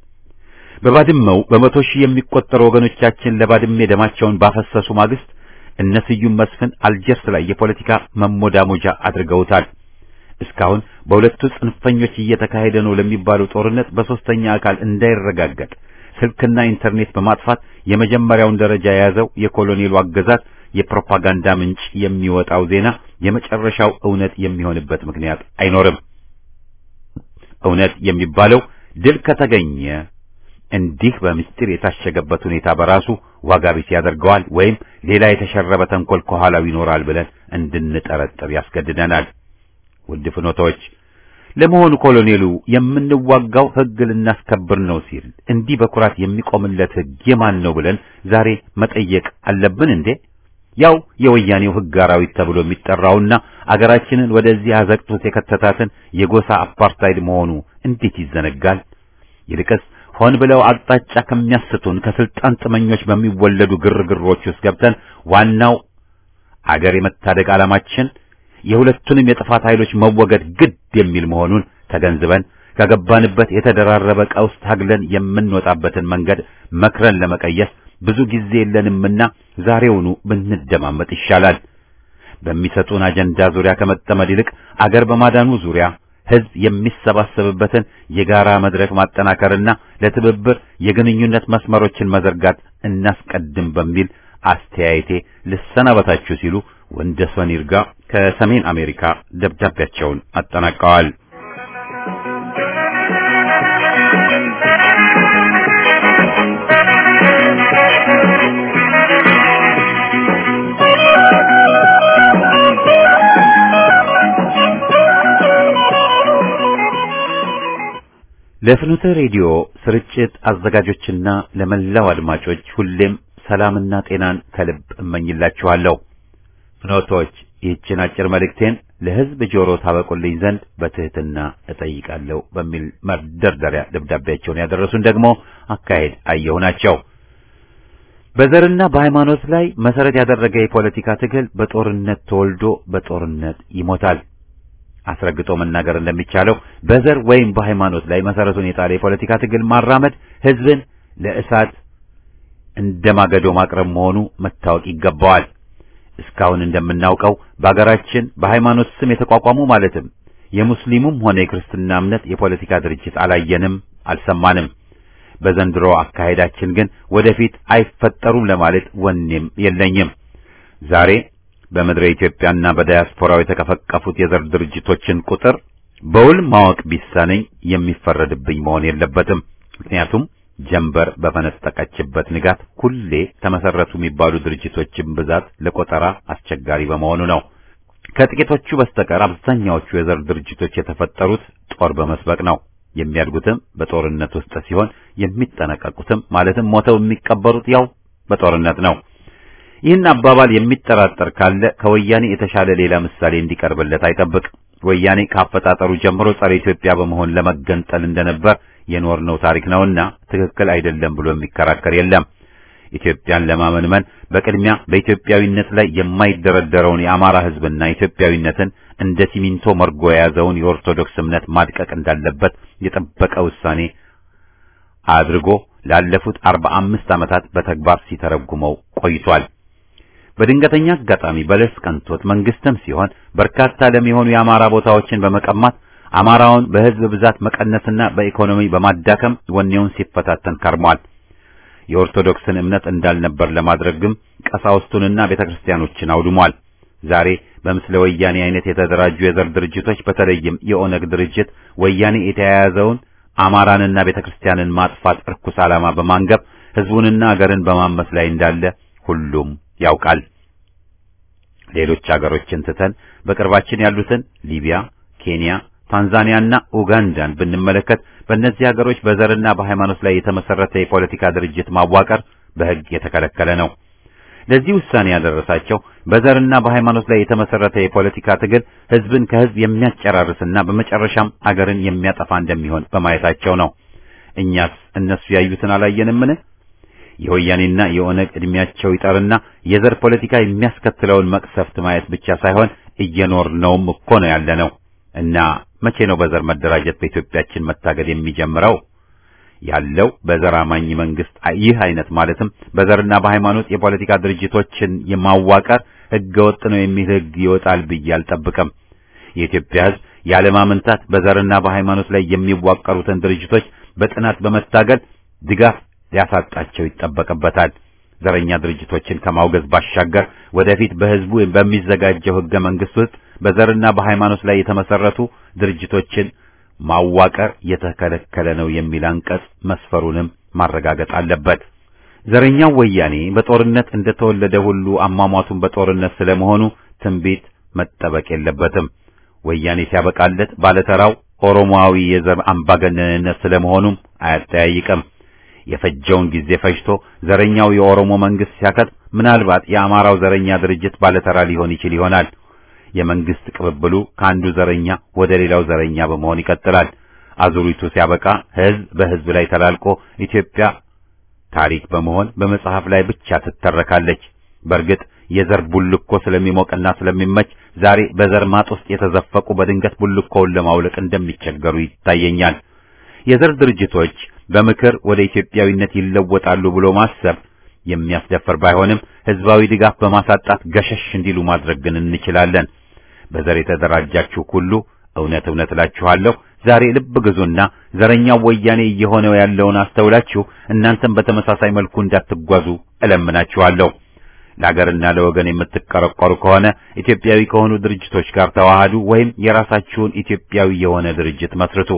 በባድመው በመቶ ሺህ የሚቆጠሩ ወገኖቻችን ለባድሜ ደማቸውን ባፈሰሱ ማግስት እነ ስዩም መስፍን አልጀርስ ላይ የፖለቲካ መሞዳሞጃ አድርገውታል። እስካሁን በሁለቱ ጽንፈኞች እየተካሄደ ነው ለሚባለው ጦርነት በሶስተኛ አካል እንዳይረጋገጥ ስልክና ኢንተርኔት በማጥፋት የመጀመሪያውን ደረጃ የያዘው የኮሎኔሉ አገዛዝ የፕሮፓጋንዳ ምንጭ የሚወጣው ዜና የመጨረሻው እውነት የሚሆንበት ምክንያት አይኖርም። እውነት የሚባለው ድል ከተገኘ እንዲህ በምስጢር የታሸገበት ሁኔታ በራሱ ዋጋ ቢስ ያደርገዋል ወይም ሌላ የተሸረበ ተንኮል ከኋላው ይኖራል ብለን እንድንጠረጥር ያስገድደናል። ውድ ፍኖቶች፣ ለመሆኑ ኮሎኔሉ የምንዋጋው ሕግ ልናስከብር ነው ሲል እንዲህ በኩራት የሚቆምለት ሕግ የማን ነው ብለን ዛሬ መጠየቅ አለብን እንዴ? ያው የወያኔው ሕግ አራዊት ተብሎ የሚጠራውና አገራችንን ወደዚህ አዘቅት ውስጥ የከተታትን የጎሳ አፓርታይድ መሆኑ እንዴት ይዘነጋል? ይልቅስ ሆን ብለው አቅጣጫ ከሚያስቱን ከስልጣን ጥመኞች በሚወለዱ ግርግሮች ውስጥ ገብተን ዋናው አገር የመታደግ ዓላማችን የሁለቱንም የጥፋት ኃይሎች መወገድ ግድ የሚል መሆኑን ተገንዝበን ከገባንበት የተደራረበ ቀውስ ታግለን የምንወጣበትን መንገድ መክረን ለመቀየስ ብዙ ጊዜ የለንምና ዛሬውኑ ብንደማመጥ ይሻላል። በሚሰጡን አጀንዳ ዙሪያ ከመጠመድ ይልቅ አገር በማዳኑ ዙሪያ ሕዝብ የሚሰባሰብበትን የጋራ መድረክ ማጠናከርና ለትብብር የግንኙነት መስመሮችን መዘርጋት እናስቀድም በሚል አስተያየቴ ልሰናበታችሁ ሲሉ ወንደሰን ይርጋ ከሰሜን አሜሪካ ደብዳቤያቸውን አጠናቀዋል። ለፍኖተ ሬዲዮ ስርጭት አዘጋጆችና ለመላው አድማጮች ሁሌም ሰላምና ጤናን ከልብ እመኝላችኋለሁ። ፍኖቶች ይህችን አጭር መልእክቴን ለሕዝብ ጆሮ ታበቁልኝ ዘንድ በትህትና እጠይቃለሁ በሚል መደርደሪያ ደብዳቤያቸውን ያደረሱን ደግሞ አካሄድ አየሁ ናቸው። በዘርና በሃይማኖት ላይ መሰረት ያደረገ የፖለቲካ ትግል በጦርነት ተወልዶ በጦርነት ይሞታል። አስረግጦ መናገር እንደሚቻለው በዘር ወይም በሃይማኖት ላይ መሰረቱን የጣለ የፖለቲካ ትግል ማራመድ ሕዝብን ለእሳት እንደማገዶ ማቅረብ መሆኑ መታወቅ ይገባዋል። እስካሁን እንደምናውቀው በአገራችን በሃይማኖት ስም የተቋቋሙ ማለትም የሙስሊሙም ሆነ የክርስትና እምነት የፖለቲካ ድርጅት አላየንም፣ አልሰማንም። በዘንድሮ አካሄዳችን ግን ወደፊት አይፈጠሩም ለማለት ወኔም የለኝም። ዛሬ በምድረ ኢትዮጵያና በዳያስፖራው የተከፈቀፉት የዘር ድርጅቶችን ቁጥር በውል ማወቅ ቢሳነኝ የሚፈረድብኝ መሆን የለበትም። ምክንያቱም ጀንበር በፈነጠቀችበት ንጋት ሁሌ ተመሰረቱ የሚባሉ ድርጅቶችን ብዛት ለቆጠራ አስቸጋሪ በመሆኑ ነው። ከጥቂቶቹ በስተቀር አብዛኛዎቹ የዘር ድርጅቶች የተፈጠሩት ጦር በመስበቅ ነው። የሚያድጉትም በጦርነት ውስጥ ሲሆን የሚጠነቀቁትም ማለትም ሞተው የሚቀበሩት ያው በጦርነት ነው። ይህን አባባል የሚጠራጠር ካለ ከወያኔ የተሻለ ሌላ ምሳሌ እንዲቀርብለት አይጠብቅ። ወያኔ ካፈጣጠሩ ጀምሮ ጸረ ኢትዮጵያ በመሆን ለመገንጠል እንደነበር የኖርነው ታሪክ ነውና ትክክል አይደለም ብሎ የሚከራከር የለም። ኢትዮጵያን ለማመንመን በቅድሚያ በኢትዮጵያዊነት ላይ የማይደረደረውን የአማራ ሕዝብና ኢትዮጵያዊነትን እንደ ሲሚንቶ መርጎ የያዘውን የኦርቶዶክስ እምነት ማድቀቅ እንዳለበት የጠበቀ ውሳኔ አድርጎ ላለፉት አርባ አምስት ዓመታት በተግባር ሲተረጉመው ቆይቷል። በድንገተኛ አጋጣሚ በለስ ቀንቶት መንግስትም ሲሆን በርካታ ለሚሆኑ የአማራ ቦታዎችን በመቀማት አማራውን በሕዝብ ብዛት መቀነስና በኢኮኖሚ በማዳከም ወኔውን ሲፈታተን ከርሟል። የኦርቶዶክስን እምነት እንዳልነበር ለማድረግም ቀሳውስቱንና ቤተክርስቲያኖችን አውድሟል። ዛሬ በምስለ ወያኔ አይነት የተደራጁ የዘር ድርጅቶች በተለይም የኦነግ ድርጅት ወያኔ የተያያዘውን አማራንና ቤተክርስቲያንን ማጥፋት እርኩስ ዓላማ በማንገብ ህዝቡንና አገርን በማመስ ላይ እንዳለ ሁሉም ያውቃል። ሌሎች አገሮችን ትተን በቅርባችን ያሉትን ሊቢያ፣ ኬንያ፣ ታንዛኒያና ኡጋንዳን ብንመለከት በእነዚህ ሀገሮች በዘርና በሃይማኖት ላይ የተመሰረተ የፖለቲካ ድርጅት ማዋቀር በሕግ የተከለከለ ነው። ለዚህ ውሳኔ ያደረሳቸው በዘርና በሃይማኖት ላይ የተመሰረተ የፖለቲካ ትግል ህዝብን ከህዝብ የሚያጨራርስና በመጨረሻም አገርን የሚያጠፋ እንደሚሆን በማየታቸው ነው። እኛስ እነሱ ያዩትን አላየንምን? የወያኔና የኦነግ ዕድሜያቸው ይጠርና የዘር ፖለቲካ የሚያስከትለውን መቅሰፍት ማየት ብቻ ሳይሆን እየኖርነውም እኮ ነው ያለነው። እና መቼ ነው በዘር መደራጀት በኢትዮጵያችን መታገድ የሚጀምረው? ያለው በዘር አማኝ መንግስት ይህ አይነት ማለትም በዘርና በሃይማኖት የፖለቲካ ድርጅቶችን የማዋቀር ህገወጥ ነው የሚል ህግ ይወጣል ብዬ አልጠብቅም። የኢትዮጵያ ህዝብ ያለማመንታት በዘርና በሃይማኖት ላይ የሚዋቀሩትን ድርጅቶች በጥናት በመታገል ድጋፍ ሊያሳጣቸው ይጠበቅበታል። ዘረኛ ድርጅቶችን ከማውገዝ ባሻገር ወደፊት በህዝቡ በሚዘጋጀው ህገ መንግስት ውስጥ በዘርና በሃይማኖት ላይ የተመሰረቱ ድርጅቶችን ማዋቀር የተከለከለ ነው የሚል አንቀጽ መስፈሩንም ማረጋገጥ አለበት። ዘረኛው ወያኔ በጦርነት እንደተወለደ ሁሉ አሟሟቱን በጦርነት ስለመሆኑ ትንቢት መጠበቅ የለበትም። ወያኔ ሲያበቃለት ባለተራው ኦሮሞአዊ የዘር አምባገነንነት ስለመሆኑም አያጠያይቅም። የፈጀውን ጊዜ ፈጅቶ ዘረኛው የኦሮሞ መንግስት ሲያከት ምናልባት የአማራው ዘረኛ ድርጅት ባለተራ ሊሆን ይችል ይሆናል። የመንግስት ቅብብሉ ከአንዱ ዘረኛ ወደ ሌላው ዘረኛ በመሆን ይቀጥላል። አዙሪቱ ሲያበቃ ህዝብ በህዝብ ላይ ተላልቆ ኢትዮጵያ ታሪክ በመሆን በመጽሐፍ ላይ ብቻ ትተረካለች። በእርግጥ የዘር ቡልኮ ስለሚሞቅና ስለሚመች ዛሬ በዘር ማጥ ውስጥ የተዘፈቁ በድንገት ቡልኮውን ለማውለቅ እንደሚቸገሩ ይታየኛል። የዘር ድርጅቶች በምክር ወደ ኢትዮጵያዊነት ይለወጣሉ ብሎ ማሰብ የሚያስደፍር ባይሆንም ህዝባዊ ድጋፍ በማሳጣት ገሸሽ እንዲሉ ማድረግ ግን እንችላለን። በዘር የተደራጃችሁ ሁሉ እውነት እውነት እላችኋለሁ ዛሬ ልብ ግዙና ዘረኛው ወያኔ እየሆነው ያለውን አስተውላችሁ እናንተም በተመሳሳይ መልኩ እንዳትጓዙ እለምናችኋለሁ። ለአገርና ለወገን የምትቀረቀሩ ከሆነ ኢትዮጵያዊ ከሆኑ ድርጅቶች ጋር ተዋሃዱ ወይም የራሳችሁን ኢትዮጵያዊ የሆነ ድርጅት መስርቱ።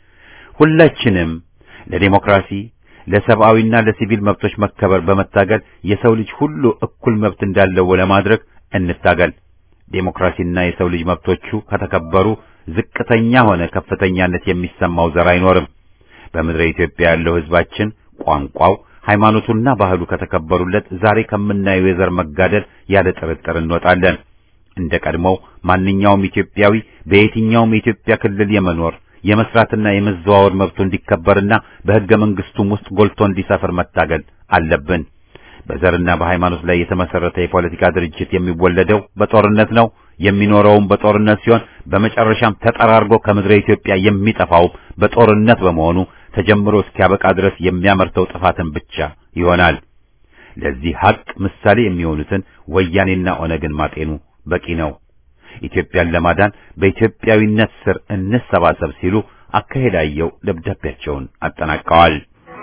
ሁላችንም ለዲሞክራሲ ለሰብአዊና ለሲቪል መብቶች መከበር በመታገል የሰው ልጅ ሁሉ እኩል መብት እንዳለው ለማድረግ እንታገል። ዴሞክራሲና የሰው ልጅ መብቶቹ ከተከበሩ ዝቅተኛ ሆነ ከፍተኛነት የሚሰማው ዘር አይኖርም። በምድረ ኢትዮጵያ ያለው ህዝባችን ቋንቋው፣ ሃይማኖቱና ባህሉ ከተከበሩለት ዛሬ ከምናየው የዘር መጋደል ያለ ጥርጥር እንወጣለን። እንደ ቀድሞው ማንኛውም ኢትዮጵያዊ በየትኛውም የኢትዮጵያ ክልል የመኖር የመስራትና የመዘዋወር መብቱ እንዲከበርና በሕገ መንግስቱም ውስጥ ጎልቶ እንዲሰፍር መታገል አለብን። በዘርና በሃይማኖት ላይ የተመሰረተ የፖለቲካ ድርጅት የሚወለደው በጦርነት ነው፣ የሚኖረውም በጦርነት ሲሆን በመጨረሻም ተጠራርጎ ከምድረ ኢትዮጵያ የሚጠፋው በጦርነት በመሆኑ ተጀምሮ እስኪያበቃ ድረስ የሚያመርተው ጥፋትን ብቻ ይሆናል። ለዚህ ሀቅ ምሳሌ የሚሆኑትን ወያኔና ኦነግን ማጤኑ በቂ ነው። ኢትዮጵያን ለማዳን በኢትዮጵያዊነት ስር እንሰባሰብ ሲሉ አካሄዳየው ደብዳቤያቸውን አጠናቀዋል።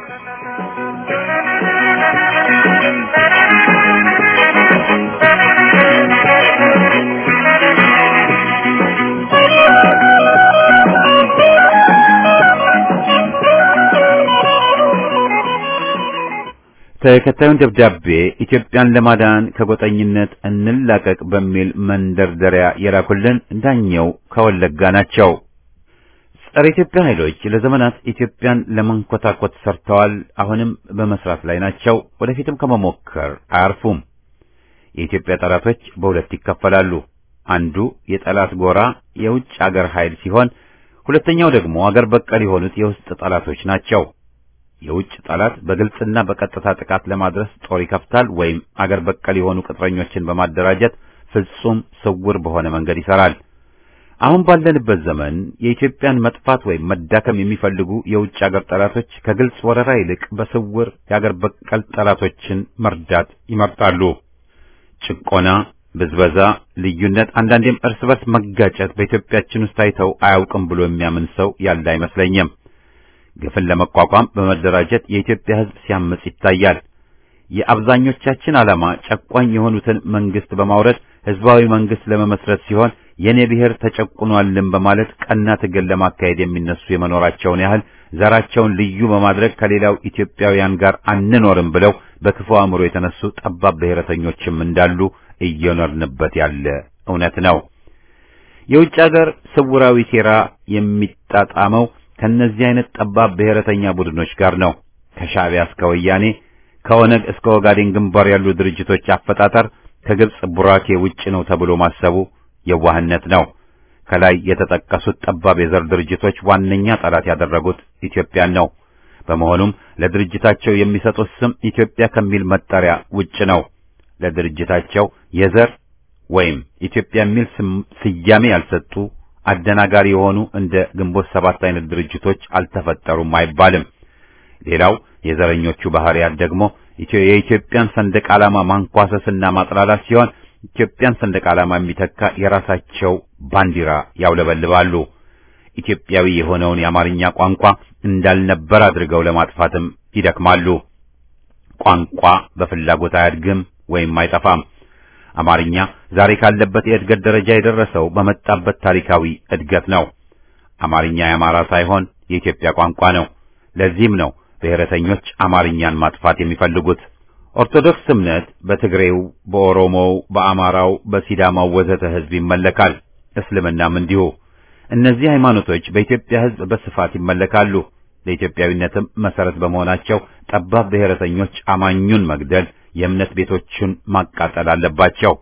ተከታዩን ደብዳቤ ኢትዮጵያን ለማዳን ከጎጠኝነት እንላቀቅ በሚል መንደርደሪያ የላኩልን ዳኘው ከወለጋ ናቸው። ጸረ ኢትዮጵያ ኃይሎች ለዘመናት ኢትዮጵያን ለመንኮታኮት ሰርተዋል። አሁንም በመስራት ላይ ናቸው። ወደፊትም ከመሞከር አያርፉም። የኢትዮጵያ ጠላቶች በሁለት ይከፈላሉ። አንዱ የጠላት ጎራ የውጭ አገር ኃይል ሲሆን ሁለተኛው ደግሞ አገር በቀል የሆኑት የውስጥ ጠላቶች ናቸው። የውጭ ጠላት በግልጽና በቀጥታ ጥቃት ለማድረስ ጦር ይከፍታል ወይም አገር በቀል የሆኑ ቅጥረኞችን በማደራጀት ፍጹም ስውር በሆነ መንገድ ይሰራል። አሁን ባለንበት ዘመን የኢትዮጵያን መጥፋት ወይም መዳከም የሚፈልጉ የውጭ አገር ጠላቶች ከግልጽ ወረራ ይልቅ በስውር የአገር በቀል ጠላቶችን መርዳት ይመርጣሉ። ጭቆና፣ ብዝበዛ፣ ልዩነት፣ አንዳንዴም እርስ በርስ መጋጨት በኢትዮጵያችን ውስጥ ታይተው አያውቅም ብሎ የሚያምን ሰው ያለ አይመስለኝም። ግፍን ለመቋቋም በመደራጀት የኢትዮጵያ ሕዝብ ሲያምጽ ይታያል። የአብዛኞቻችን ዓላማ ጨቋኝ የሆኑትን መንግስት በማውረድ ህዝባዊ መንግስት ለመመስረት ሲሆን የኔ ብሔር ተጨቁኗልን በማለት ቀና ትግል ለማካሄድ የሚነሱ የመኖራቸውን ያህል ዘራቸውን ልዩ በማድረግ ከሌላው ኢትዮጵያውያን ጋር አንኖርም ብለው በክፉ አእምሮ የተነሱ ጠባብ ብሔረተኞችም እንዳሉ እየኖርንበት ያለ እውነት ነው። የውጭ ሀገር ስውራዊ ሴራ የሚጣጣመው ከነዚህ አይነት ጠባብ ብሔረተኛ ቡድኖች ጋር ነው። ከሻዕቢያ እስከ ወያኔ ከኦነግ እስከ ኦጋዴን ግንባር ያሉ ድርጅቶች አፈጣጠር ከግብጽ ቡራኬ ውጭ ነው ተብሎ ማሰቡ የዋህነት ነው። ከላይ የተጠቀሱት ጠባብ የዘር ድርጅቶች ዋነኛ ጠላት ያደረጉት ኢትዮጵያን ነው። በመሆኑም ለድርጅታቸው የሚሰጡት ስም ኢትዮጵያ ከሚል መጠሪያ ውጭ ነው። ለድርጅታቸው የዘር ወይም ኢትዮጵያ የሚል ስያሜ ያልሰጡ አደናጋሪ የሆኑ እንደ ግንቦት ሰባት አይነት ድርጅቶች አልተፈጠሩም አይባልም። ሌላው የዘረኞቹ ባህሪያት ደግሞ የኢትዮጵያን ሰንደቅ ዓላማ ማንኳሰስና ማጥላላት ሲሆን ኢትዮጵያን ሰንደቅ ዓላማ የሚተካ የራሳቸው ባንዲራ ያውለበልባሉ። ኢትዮጵያዊ የሆነውን የአማርኛ ቋንቋ እንዳልነበር አድርገው ለማጥፋትም ይደክማሉ። ቋንቋ በፍላጎት አያድግም ወይም አይጠፋም። አማርኛ ዛሬ ካለበት የእድገት ደረጃ የደረሰው በመጣበት ታሪካዊ እድገት ነው። አማርኛ የአማራ ሳይሆን የኢትዮጵያ ቋንቋ ነው። ለዚህም ነው ብሔረተኞች አማርኛን ማጥፋት የሚፈልጉት። ኦርቶዶክስ እምነት በትግሬው፣ በኦሮሞው፣ በአማራው፣ በሲዳማው ወዘተ ሕዝብ ይመለካል። እስልምናም እንዲሁ። እነዚህ ሃይማኖቶች በኢትዮጵያ ሕዝብ በስፋት ይመለካሉ። ለኢትዮጵያዊነትም መሰረት በመሆናቸው ጠባብ ብሔረተኞች አማኙን መግደል፣ የእምነት ቤቶቹን ማቃጠል አለባቸው።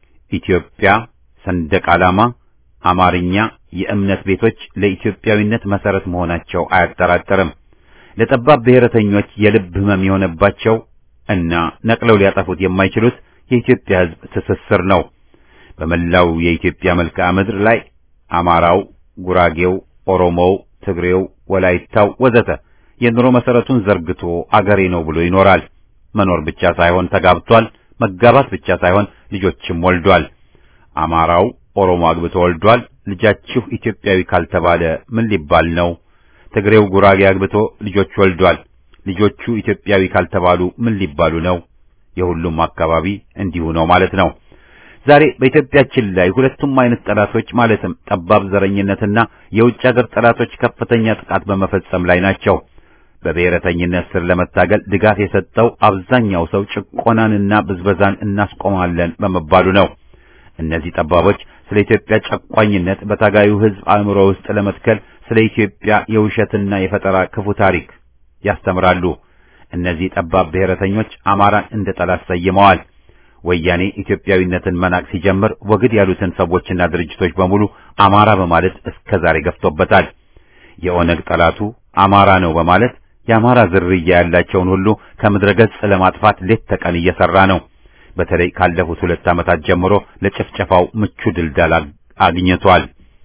ኢትዮጵያ ሰንደቅ ዓላማ፣ አማርኛ፣ የእምነት ቤቶች ለኢትዮጵያዊነት መሰረት መሆናቸው አያጠራጥርም። ለጠባብ ብሔረተኞች የልብ ህመም የሆነባቸው እና ነቅለው ሊያጠፉት የማይችሉት የኢትዮጵያ ሕዝብ ትስስር ነው። በመላው የኢትዮጵያ መልክዓ ምድር ላይ አማራው፣ ጉራጌው፣ ኦሮሞው፣ ትግሬው፣ ወላይታው ወዘተ የኑሮ መሰረቱን ዘርግቶ አገሬ ነው ብሎ ይኖራል። መኖር ብቻ ሳይሆን ተጋብቷል። መጋባት ብቻ ሳይሆን ልጆችም ወልዷል። አማራው ኦሮሞ አግብቶ ወልዷል። ልጃችሁ ኢትዮጵያዊ ካልተባለ ምን ሊባል ነው? ትግሬው ጉራጌ አግብቶ ልጆች ወልዷል። ልጆቹ ኢትዮጵያዊ ካልተባሉ ምን ሊባሉ ነው? የሁሉም አካባቢ እንዲሁ ነው ማለት ነው። ዛሬ በኢትዮጵያችን ላይ ሁለቱም አይነት ጠላቶች ማለትም ጠባብ ዘረኝነትና የውጭ ሀገር ጠላቶች ከፍተኛ ጥቃት በመፈጸም ላይ ናቸው። በብሔረተኝነት ስር ለመታገል ድጋፍ የሰጠው አብዛኛው ሰው ጭቆናንና ብዝበዛን እናስቆማለን በመባሉ ነው። እነዚህ ጠባቦች ስለ ኢትዮጵያ ጨቋኝነት በታጋዩ ሕዝብ አእምሮ ውስጥ ለመትከል ስለ ኢትዮጵያ የውሸትና የፈጠራ ክፉ ታሪክ ያስተምራሉ። እነዚህ ጠባብ ብሔረተኞች አማራን እንደ ጠላት ሰይመዋል። ወያኔ ኢትዮጵያዊነትን መናቅ ሲጀምር ወግድ ያሉትን ሰዎችና ድርጅቶች በሙሉ አማራ በማለት እስከ ዛሬ ገፍቶበታል። የኦነግ ጠላቱ አማራ ነው በማለት የአማራ ዝርያ ያላቸውን ሁሉ ከምድረ ገጽ ለማጥፋት ሌት ተቀን እየሰራ ነው። በተለይ ካለፉት ሁለት ዓመታት ጀምሮ ለጭፍጨፋው ምቹ ድልዳል አግኝቷል።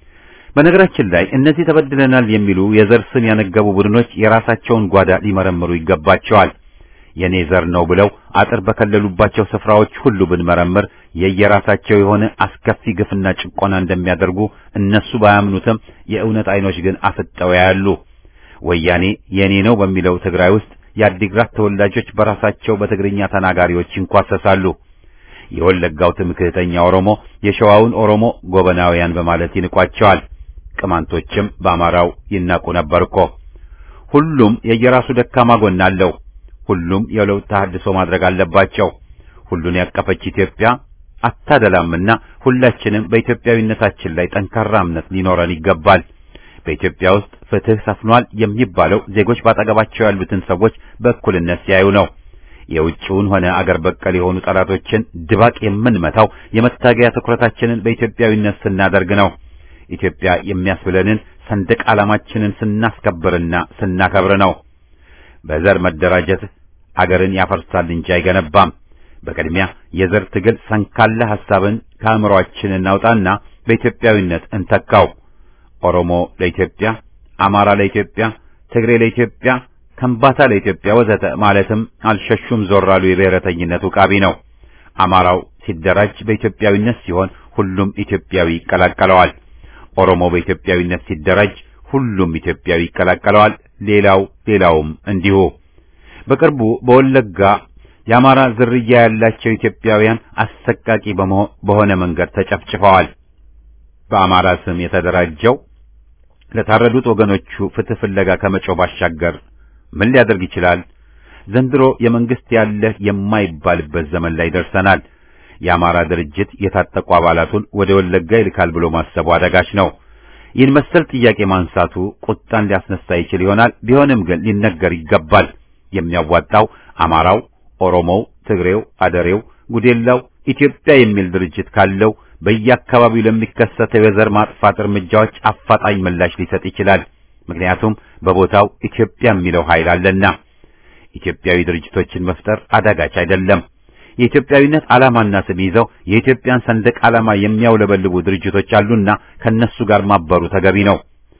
በነገራችን ላይ እነዚህ ተበድለናል የሚሉ የዘር ስም ያነገቡ ቡድኖች የራሳቸውን ጓዳ ሊመረምሩ ይገባቸዋል። የኔ ዘር ነው ብለው አጥር በከለሉባቸው ስፍራዎች ሁሉ ብንመረምር የየራሳቸው የሆነ አስከፊ ግፍና ጭቆና እንደሚያደርጉ እነሱ ባያምኑትም የእውነት አይኖች ግን አፍጠው ያያሉ። ወያኔ የኔ ነው በሚለው ትግራይ ውስጥ የአዲግራት ተወላጆች በራሳቸው በትግርኛ ተናጋሪዎች ይንኳሰሳሉ። የወለጋው ትምክህተኛ ኦሮሞ የሸዋውን ኦሮሞ ጎበናውያን በማለት ይንቋቸዋል። ቅማንቶችም በአማራው ይናቁ ነበር እኮ። ሁሉም የየራሱ ደካማ ጎን አለው። ሁሉም የለውጥ ተሐድሶ ማድረግ አለባቸው። ሁሉን ያቀፈች ኢትዮጵያ አታደላምና ሁላችንም በኢትዮጵያዊነታችን ላይ ጠንካራ እምነት ሊኖረን ይገባል። በኢትዮጵያ ውስጥ ፍትህ ሰፍኗል የሚባለው ዜጎች ባጠገባቸው ያሉትን ሰዎች በእኩልነት ሲያዩ ነው። የውጭውን ሆነ አገር በቀል የሆኑ ጠላቶችን ድባቅ የምንመታው የመታገያ ትኩረታችንን በኢትዮጵያዊነት ስናደርግ ነው። ኢትዮጵያ የሚያስብለንን ሰንደቅ ዓላማችንን ስናስከብርና ስናከብር ነው። በዘር መደራጀት አገርን ያፈርሳል እንጂ አይገነባም። በቅድሚያ የዘር ትግል ሰንካላ ሐሳብን ከአእምሮአችን እናውጣና በኢትዮጵያዊነት እንተካው። ኦሮሞ ለኢትዮጵያ፣ አማራ ለኢትዮጵያ፣ ትግሬ ለኢትዮጵያ፣ ከምባታ ለኢትዮጵያ ወዘተ ማለትም አልሸሹም ዞር አሉ የብሔረተኝነት ውቃቢ ነው። አማራው ሲደራጅ በኢትዮጵያዊነት ሲሆን ሁሉም ኢትዮጵያዊ ይቀላቀለዋል። ኦሮሞ በኢትዮጵያዊነት ሲደራጅ ሁሉም ኢትዮጵያዊ ይቀላቀለዋል። ሌላው ሌላውም እንዲሁ። በቅርቡ በወለጋ የአማራ ዝርያ ያላቸው ኢትዮጵያውያን አሰቃቂ በሆነ መንገድ ተጨፍጭፈዋል። በአማራ ስም የተደራጀው ለታረዱት ወገኖቹ ፍትህ ፍለጋ ከመጮህ ባሻገር ምን ሊያደርግ ይችላል? ዘንድሮ የመንግስት ያለህ የማይባልበት ዘመን ላይ ደርሰናል። የአማራ ድርጅት የታጠቁ አባላቱን ወደ ወለጋ ይልካል ብሎ ማሰቡ አደጋች ነው። ይህን መሰል ጥያቄ ማንሳቱ ቁጣን ሊያስነሳ ይችል ይሆናል። ቢሆንም ግን ሊነገር ይገባል። የሚያዋጣው አማራው፣ ኦሮሞው፣ ትግሬው፣ አደሬው፣ ጉዴላው ኢትዮጵያ የሚል ድርጅት ካለው በየአካባቢው ለሚከሰተው የዘር ማጥፋት እርምጃዎች አፋጣኝ ምላሽ ሊሰጥ ይችላል። ምክንያቱም በቦታው ኢትዮጵያ የሚለው ኃይል አለና። ኢትዮጵያዊ ድርጅቶችን መፍጠር አዳጋች አይደለም። የኢትዮጵያዊነት ዓላማና ስም ይዘው የኢትዮጵያን ሰንደቅ ዓላማ የሚያውለበልቡ ድርጅቶች አሉና ከነሱ ጋር ማበሩ ተገቢ ነው።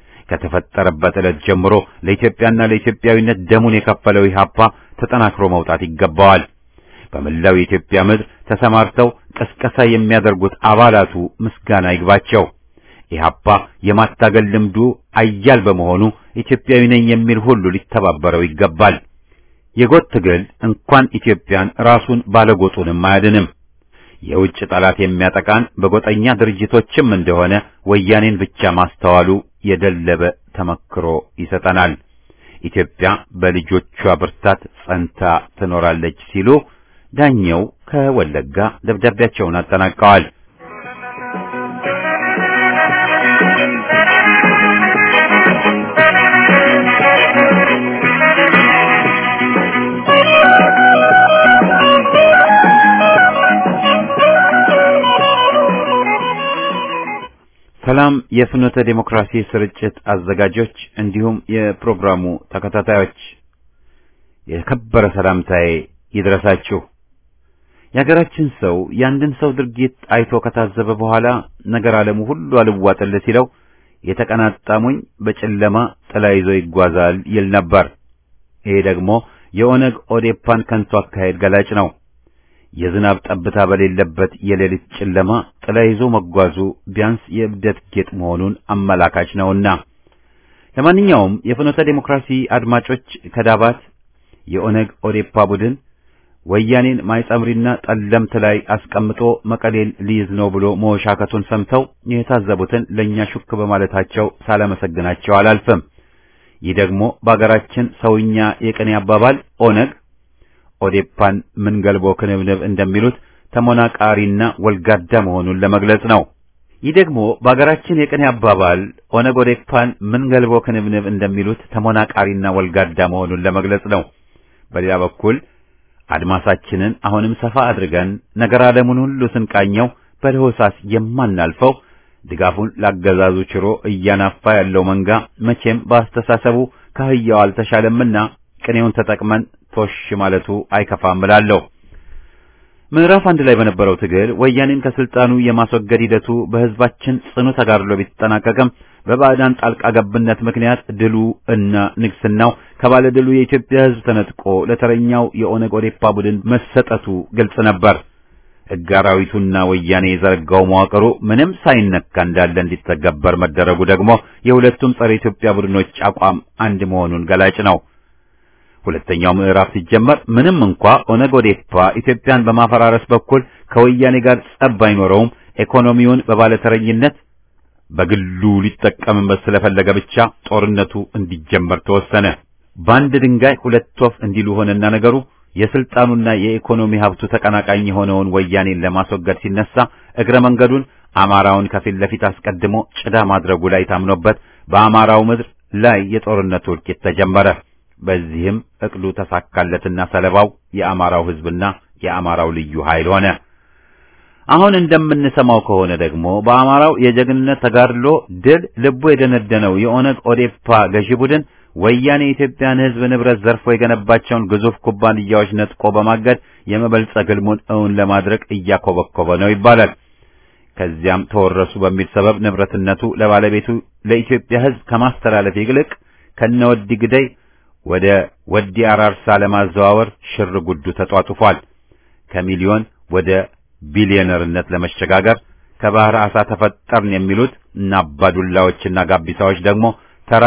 ከተፈጠረበት ዕለት ጀምሮ ለኢትዮጵያና ለኢትዮጵያዊነት ደሙን የከፈለው ኢህአፓ ተጠናክሮ መውጣት ይገባዋል። በመላው የኢትዮጵያ ምድር ተሰማርተው ቅስቀሳ የሚያደርጉት አባላቱ ምስጋና ይግባቸው። ኢህአፓ የማታገል ልምዱ አያል በመሆኑ ኢትዮጵያዊ ነኝ የሚል ሁሉ ሊተባበረው ይገባል። የጎጥ ትግል እንኳን ኢትዮጵያን ራሱን ባለጎጡንም አያድንም። የውጭ ጠላት የሚያጠቃን በጎጠኛ ድርጅቶችም እንደሆነ ወያኔን ብቻ ማስተዋሉ የደለበ ተመክሮ ይሰጠናል። ኢትዮጵያ በልጆቿ ብርታት ጸንታ ትኖራለች ሲሉ ዳኘው ከወለጋ ደብዳቤያቸውን አጠናቀዋል። ሰላም የፍኖተ ዴሞክራሲ ስርጭት አዘጋጆች እንዲሁም የፕሮግራሙ ተከታታዮች የከበረ ሰላምታዬ ይድረሳችሁ። የሀገራችን ሰው የአንድን ሰው ድርጊት አይቶ ከታዘበ በኋላ ነገር ዓለሙ ሁሉ አልዋጥል ሲለው የተቀናጣሙኝ በጨለማ ጥላ ይዞ ይጓዛል ይል ነበር። ይሄ ደግሞ የኦነግ ኦዴፓን ከንቱ አካሄድ ገላጭ ነው። የዝናብ ጠብታ በሌለበት የሌሊት ጨለማ ጥላ ይዞ መጓዙ ቢያንስ የእብደት ጌጥ መሆኑን አመላካች ነውና። ለማንኛውም የፍኖተ ዴሞክራሲ አድማጮች ከዳባት የኦነግ ኦዴፓ ቡድን ወያኔን ማይጸምሪና ጠለምት ላይ አስቀምጦ መቀሌን ሊይዝ ነው ብሎ መወሻከቱን ሰምተው የታዘቡትን ለእኛ ሹክ በማለታቸው ሳላመሰግናቸው አላልፍም። ይህ ደግሞ በአገራችን ሰውኛ የቅኔ አባባል ኦነግ ኦዴፓን ምን ገልቦ ክንብንብ እንደሚሉት ተሞናቃሪና ወልጋዳ መሆኑን ለመግለጽ ነው። ይህ ደግሞ በአገራችን የቅኔ አባባል ኦነግ ኦዴፓን ምን ገልቦ ክንብንብ እንደሚሉት ተሞናቃሪና ወልጋዳ መሆኑን ለመግለጽ ነው። በሌላ በኩል አድማሳችንን አሁንም ሰፋ አድርገን ነገር ዓለሙን ሁሉ ስንቃኘው በለሆሳስ የማናልፈው ድጋፉን ላገዛዙ ችሮ እያናፋ ያለው መንጋ መቼም በአስተሳሰቡ ከህያው አልተሻለምና ቅኔውን ተጠቅመን ቶሽ ማለቱ አይከፋም እላለሁ። ምዕራፍ አንድ ላይ በነበረው ትግል ወያኔን ከስልጣኑ የማስወገድ ሂደቱ በህዝባችን ጽኑ ተጋድሎ ቢጠናቀቅም በባዕዳን ጣልቃ ገብነት ምክንያት ድሉ እና ንግስናው ከባለ ድሉ የኢትዮጵያ ህዝብ ተነጥቆ ለተረኛው የኦነግ ኦዴፓ ቡድን መሰጠቱ ግልጽ ነበር። ሕግ አራዊቱና ወያኔ የዘረጋው መዋቅሩ ምንም ሳይነካ እንዳለ እንዲተገበር መደረጉ ደግሞ የሁለቱም ጸረ ኢትዮጵያ ቡድኖች አቋም አንድ መሆኑን ገላጭ ነው። ሁለተኛው ምዕራፍ ሲጀመር ምንም እንኳ ኦነግ ኦዴፓ ኢትዮጵያን በማፈራረስ በኩል ከወያኔ ጋር ጸብ ባይኖረውም ኢኮኖሚውን በባለተረኝነት በግሉ ሊጠቀምበት ስለፈለገ ብቻ ጦርነቱ እንዲጀመር ተወሰነ። በአንድ ድንጋይ ሁለት ወፍ እንዲሉ ሆነና ነገሩ የስልጣኑና የኢኮኖሚ ሀብቱ ተቀናቃኝ የሆነውን ወያኔን ለማስወገድ ሲነሳ እግረ መንገዱን አማራውን ከፊት ለፊት አስቀድሞ ጭዳ ማድረጉ ላይ ታምኖበት በአማራው ምድር ላይ የጦርነቱ እልቂት ተጀመረ። በዚህም እቅዱ ተሳካለትና ሰለባው የአማራው ሕዝብና የአማራው ልዩ ኃይል ሆነ። አሁን እንደምንሰማው ከሆነ ደግሞ በአማራው የጀግንነት ተጋድሎ ድል ልቡ የደነደነው የኦነግ ኦዴፓ ገዢ ቡድን ወያኔ የኢትዮጵያን ሕዝብ ንብረት ዘርፎ የገነባቸውን ግዙፍ ኩባንያዎች ነጥቆ በማገድ የመበልጸግ ሕልሙን እውን ለማድረግ እያኮበኮበ ነው ይባላል። ከዚያም ተወረሱ በሚል ሰበብ ንብረትነቱ ለባለቤቱ ለኢትዮጵያ ሕዝብ ከማስተላለፍ ይልቅ ከነወዲ ግደይ ወደ ወዲ አራርሳ ለማዘዋወር ሽር ጉዱ ተጧጡፏል። ከሚሊዮን ወደ ቢሊዮነርነት ለመሸጋገር ከባህር ዓሳ ተፈጠርን የሚሉት እና አባዱላዎችና ጋቢሳዎች ደግሞ ተራ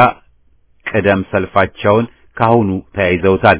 ቅደም ሰልፋቸውን ካሁኑ ተያይዘውታል።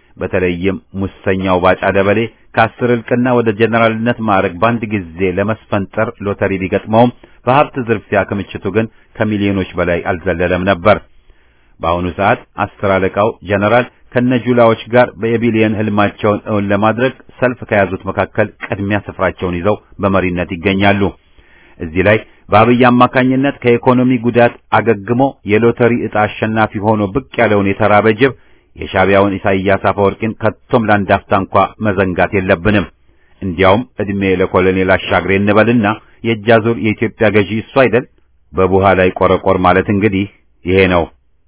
በተለይም ሙሰኛው ባጫ ደበሌ ከአስር እልቅና ወደ ጀነራልነት ማዕረግ በአንድ ጊዜ ለመስፈንጠር ሎተሪ ቢገጥመውም በሀብት ዝርፊያ ክምችቱ ግን ከሚሊዮኖች በላይ አልዘለለም ነበር። በአሁኑ ሰዓት አስር አለቃው ጀነራል ከነጁላዎች ጋር የቢሊየን ህልማቸውን እውን ለማድረግ ሰልፍ ከያዙት መካከል ቅድሚያ ስፍራቸውን ይዘው በመሪነት ይገኛሉ። እዚህ ላይ በአብይ አማካኝነት ከኢኮኖሚ ጉዳት አገግሞ የሎተሪ ዕጣ አሸናፊ ሆኖ ብቅ ያለውን የተራበ ጅብ የሻዕቢያውን ኢሳይያስ አፈወርቂን ከቶም ለአንድ አፍታ እንኳ መዘንጋት የለብንም። እንዲያውም ዕድሜ ለኮሎኔል አሻግሬ እንበልና የእጅ አዙር የኢትዮጵያ ገዢ እሱ አይደል? በቡሃ ላይ ቆረቆር ማለት እንግዲህ ይሄ ነው።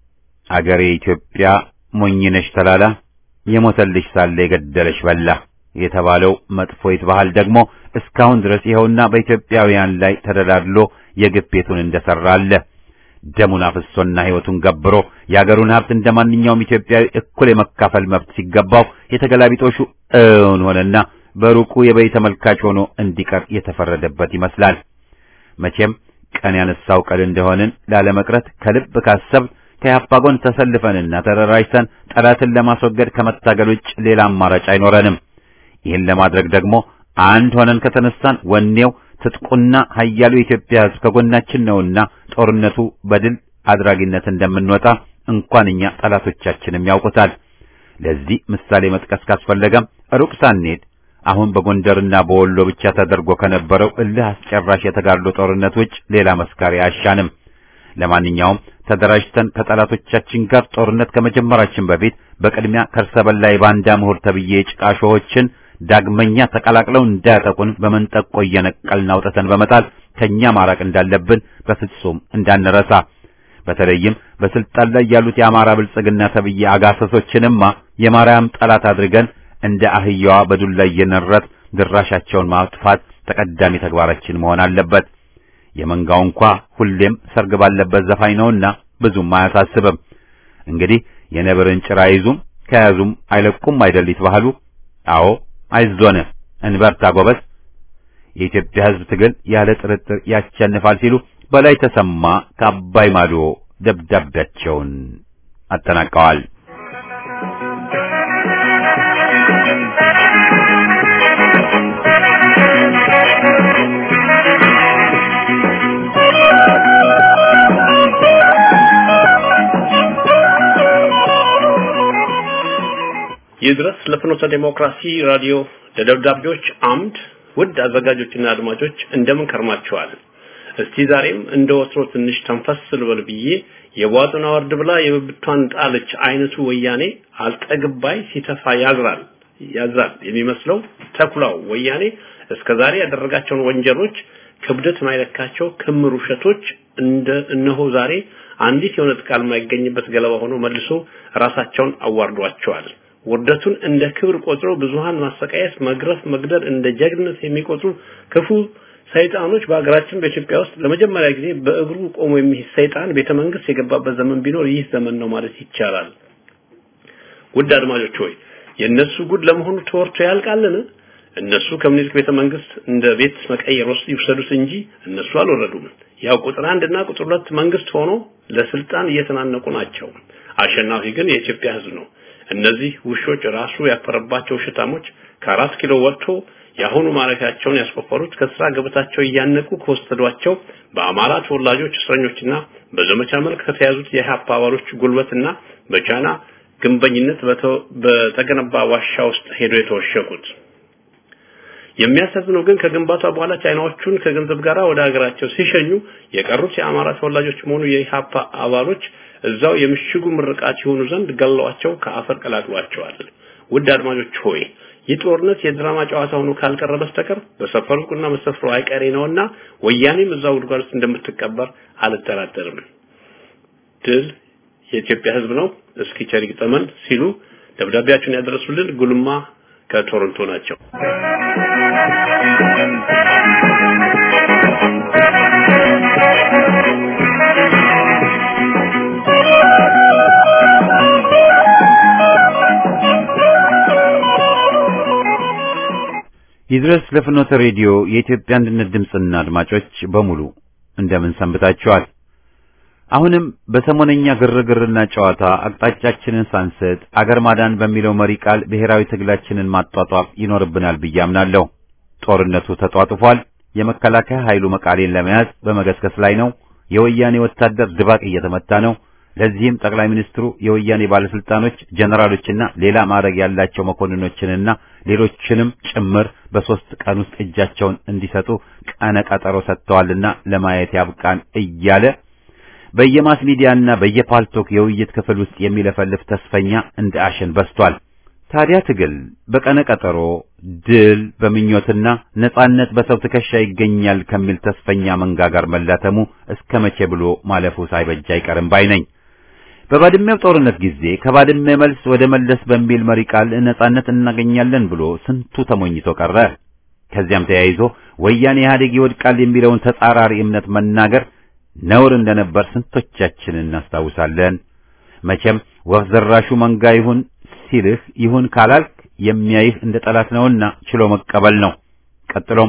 አገሬ ኢትዮጵያ ሞኝነሽ ተላላ የሞተልሽ ሳለ የገደለሽ በላ የተባለው መጥፎይት ባህል ደግሞ እስካሁን ድረስ ይኸውና በኢትዮጵያውያን ላይ ተደላድሎ የግፍ ቤቱን እንደሰራ አለ። ደሙን አፍሶና ሕይወቱን ገብሮ የአገሩን ሀብት እንደ ማንኛውም ኢትዮጵያዊ እኩል የመካፈል መብት ሲገባው የተገላቢጦሹ እውን ሆነና በሩቁ የበይ ተመልካች ሆኖ እንዲቀር የተፈረደበት ይመስላል። መቼም ቀን ያነሳው ቀል እንደሆንን ላለመቅረት ከልብ ካሰብ ከያፓ ጎን ተሰልፈንና ተደራጅተን ጠላትን ለማስወገድ ከመታገል ውጭ ሌላ አማራጭ አይኖረንም። ይህን ለማድረግ ደግሞ አንድ ሆነን ከተነሳን ወኔው ትጥቁና ኃያሉ የኢትዮጵያ ሕዝብ ከጎናችን ነውና ጦርነቱ በድል አድራጊነት እንደምንወጣ እንኳን እኛ ጠላቶቻችንም ያውቁታል። ለዚህ ምሳሌ መጥቀስ ካስፈለገም ሩቅ ሳንሄድ አሁን በጎንደርና በወሎ ብቻ ተደርጎ ከነበረው እልህ አስጨራሽ የተጋድሎ ጦርነት ውጭ ሌላ መስካሪ አያሻንም። ለማንኛውም ተደራጅተን ከጠላቶቻችን ጋር ጦርነት ከመጀመራችን በፊት በቅድሚያ ከርሰ በላ የባንዳ ምሁር ተብዬ የጭቃሾዎችን ዳግመኛ ተቀላቅለው እንዳያጠቁን በመንጠቆ እየነቀልን አውጥተን በመጣል ከኛ ማራቅ እንዳለብን በፍጹም እንዳንረሳ። በተለይም በስልጣን ላይ ያሉት የአማራ ብልጽግና ተብዬ አጋሰሶችንማ የማርያም ጠላት አድርገን እንደ አህያዋ በዱላ እየነረት ድራሻቸውን ማጥፋት ተቀዳሚ ተግባራችን መሆን አለበት። የመንጋው እንኳ ሁሌም ሰርግ ባለበት ዘፋኝ ነውና ብዙም አያሳስብም። እንግዲህ የነብርን ጭራ ይዙም ከያዙም አይለቁም አይደሊት ባህሉ። አዎ አይዞን እንበርታ ጎበዝ፣ የኢትዮጵያ ሕዝብ ትግል ያለ ጥርጥር ያሸንፋል ሲሉ በላይ ተሰማ ከአባይ ማዶ ደብዳቤያቸውን አጠናቀዋል። ይድረስ ለፍኖተ ዴሞክራሲ ራዲዮ ለደብዳቤዎች አምድ ውድ አዘጋጆችና አድማጮች እንደምን ከርማችኋል? እስቲ ዛሬም እንደ ወትሮ ትንሽ ተንፈስ ልበል ብዬ የቧጡን አወርድ ብላ የብብቷን ጣለች አይነቱ ወያኔ አልጠግባይ ሲተፋ ያዝራል ያዛል የሚመስለው ተኩላው ወያኔ እስከዛሬ ያደረጋቸውን ወንጀሎች ክብደት ማይለካቸው ክምር ውሸቶች እንደ እነሆ ዛሬ አንዲት የእውነት ቃል የማይገኝበት ገለባ ሆኖ መልሶ ራሳቸውን አዋርዷቸዋል። ውርደቱን እንደ ክብር ቆጥሮ ብዙሃን ማሰቃየት፣ መግረፍ፣ መግደል እንደ ጀግንነት የሚቆጥሩ ክፉ ሰይጣኖች በሀገራችን በኢትዮጵያ ውስጥ ለመጀመሪያ ጊዜ በእግሩ ቆሞ የሚሄድ ሰይጣን ቤተ መንግስት የገባበት ዘመን ቢኖር ይህ ዘመን ነው ማለት ይቻላል። ውድ አድማጮች ሆይ የእነሱ ጉድ ለመሆኑ ተወርቶ ያልቃልን? እነሱ ከምኒልክ ቤተ መንግስት እንደ ቤት መቀየር ውስጥ ይውሰዱት እንጂ እነሱ አልወረዱም። ያው ቁጥር አንድ እና ቁጥር ሁለት መንግስት ሆኖ ለስልጣን እየተናነቁ ናቸው። አሸናፊ ግን የኢትዮጵያ ህዝብ ነው። እነዚህ ውሾች ራሱ ያፈረባቸው ውሸታሞች ከአራት ኪሎ ወጥቶ የአሁኑ ማረፊያቸውን ያስቆፈሩት ከስራ ገበታቸው እያነቁ ከወሰዷቸው በአማራ ተወላጆች እስረኞችና በዘመቻ መልክ ከተያዙት የኢህአፓ አባሎች ጉልበትና በቻና ግንበኝነት በተገነባ ዋሻ ውስጥ ሄዶ የተወሸቁት። የሚያሳዝነው ግን ከግንባታ በኋላ ቻይናዎቹን ከገንዘብ ጋር ወደ ሀገራቸው ሲሸኙ የቀሩት የአማራ ተወላጆች መሆኑ የኢህአፓ አባሎች እዛው የምሽጉ ምርቃት የሆኑ ዘንድ ገለዋቸው ከአፈር ቀላቅሏቸዋል። ውድ አድማጮች ሆይ ይህ ጦርነት የድራማ ጨዋታ ሆኖ ካልቀረ በስተቀር በሰፈሩና መሰፍሩ አይቀሬ ነውና ወያኔም እዛው ጉድጓድ ውስጥ እንደምትቀበር አልጠራጠርም። ድል የኢትዮጵያ ሕዝብ ነው። እስኪ ቸር ይግጠመን ሲሉ ደብዳቤያቸውን ያደረሱልን ጉልማ ከቶሮንቶ ናቸው። ይድረስ ለፍኖተ ሬዲዮ የኢትዮጵያ አንድነት ድምፅና አድማጮች በሙሉ እንደምን ሰንብታችኋል? አሁንም በሰሞነኛ ግርግርና ጨዋታ አቅጣጫችንን ሳንስት አገር ማዳን በሚለው መሪ ቃል ብሔራዊ ትግላችንን ማጧጧፍ ይኖርብናል ብዬ አምናለሁ። ጦርነቱ ተጧጡፏል። የመከላከያ ኃይሉ መቃሌን ለመያዝ በመገስገስ ላይ ነው። የወያኔ ወታደር ድባቅ እየተመታ ነው። ለዚህም ጠቅላይ ሚኒስትሩ የወያኔ ባለስልጣኖች፣ ጀነራሎችና ሌላ ማዕረግ ያላቸው መኮንኖችንና ሌሎችንም ጭምር በሶስት ቀን ውስጥ እጃቸውን እንዲሰጡ ቀነ ቀጠሮ ሰጥተዋልና ለማየት ያብቃን እያለ በየማስ ሚዲያና በየፓልቶክ የውይይት ክፍል ውስጥ የሚለፈልፍ ተስፈኛ እንደ አሸን በስቷል። ታዲያ ትግል በቀነ ቀጠሮ ድል በምኞትና ነጻነት በሰው ትከሻ ይገኛል ከሚል ተስፈኛ መንጋ ጋር መላተሙ እስከ መቼ ብሎ ማለፉ ሳይበጃ አይቀርም ባይ ነኝ። በባድሜው ጦርነት ጊዜ ከባድሜ መልስ ወደ መለስ በሚል መሪ ቃል ነጻነት እናገኛለን ብሎ ስንቱ ተሞኝቶ ቀረ። ከዚያም ተያይዞ ወያኔ ኢህአዴግ ይወድቃል የሚለውን ተጻራሪ እምነት መናገር ነውር እንደነበር ስንቶቻችን እናስታውሳለን። መቼም ወፍ ዘራሹ መንጋ ይሁን ሲልህ ይሁን ካላልክ የሚያይህ እንደ ጠላት ነውና ችሎ መቀበል ነው። ቀጥሎም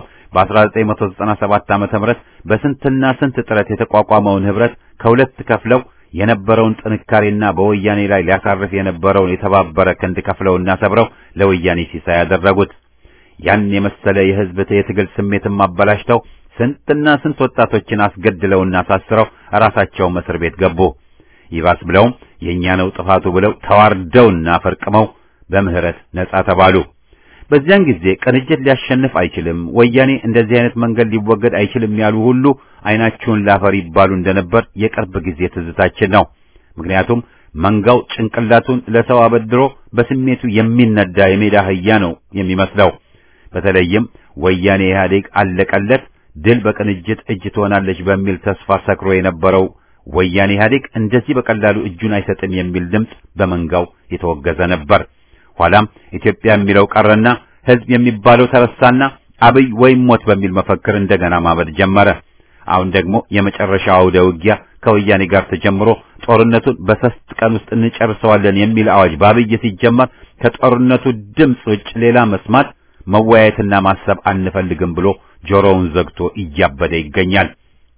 በ1997 ዓመተ ምህረት በስንትና ስንት ጥረት የተቋቋመውን ህብረት ከሁለት ከፍለው የነበረውን ጥንካሬና በወያኔ ላይ ሊያሳርፍ የነበረውን የተባበረ ክንድ ከፍለውና ሰብረው ለወያኔ ሲሳይ ያደረጉት ያን የመሰለ የህዝብ የትግል ስሜትም አበላሽተው ስንትና ስንት ወጣቶችን አስገድለውና አሳስረው ራሳቸውም እስር ቤት ገቡ። ይባስ ብለውም የኛ ነው ጥፋቱ ብለው ተዋርደውና ፈርቅመው በምህረት ነጻ ተባሉ። በዚያን ጊዜ ቅንጅት ሊያሸንፍ አይችልም፣ ወያኔ እንደዚህ አይነት መንገድ ሊወገድ አይችልም ያሉ ሁሉ አይናችሁን ላፈር ይባሉ እንደነበር የቅርብ ጊዜ ትዝታችን ነው። ምክንያቱም መንጋው ጭንቅላቱን ለሰው አበድሮ በስሜቱ የሚነዳ የሜዳ አህያ ነው የሚመስለው። በተለይም ወያኔ ኢህአዴግ አለቀለት ድል በቅንጅት እጅ ትሆናለች በሚል ተስፋ ሰክሮ የነበረው ወያኔ ኢህአዴግ እንደዚህ በቀላሉ እጁን አይሰጥም የሚል ድምፅ በመንጋው የተወገዘ ነበር። ኋላም ኢትዮጵያ የሚለው ቀረና ህዝብ የሚባለው ተረሳና አብይ ወይም ሞት በሚል መፈክር እንደገና ማበድ ጀመረ። አሁን ደግሞ የመጨረሻው አውደ ውጊያ ከወያኔ ጋር ተጀምሮ ጦርነቱን በሶስት ቀን ውስጥ እንጨርሰዋለን የሚል አዋጅ በአብይ ሲጀመር ከጦርነቱ ድምፅ ውጭ ሌላ መስማት መወያየትና ማሰብ አንፈልግም ብሎ ጆሮውን ዘግቶ እያበደ ይገኛል።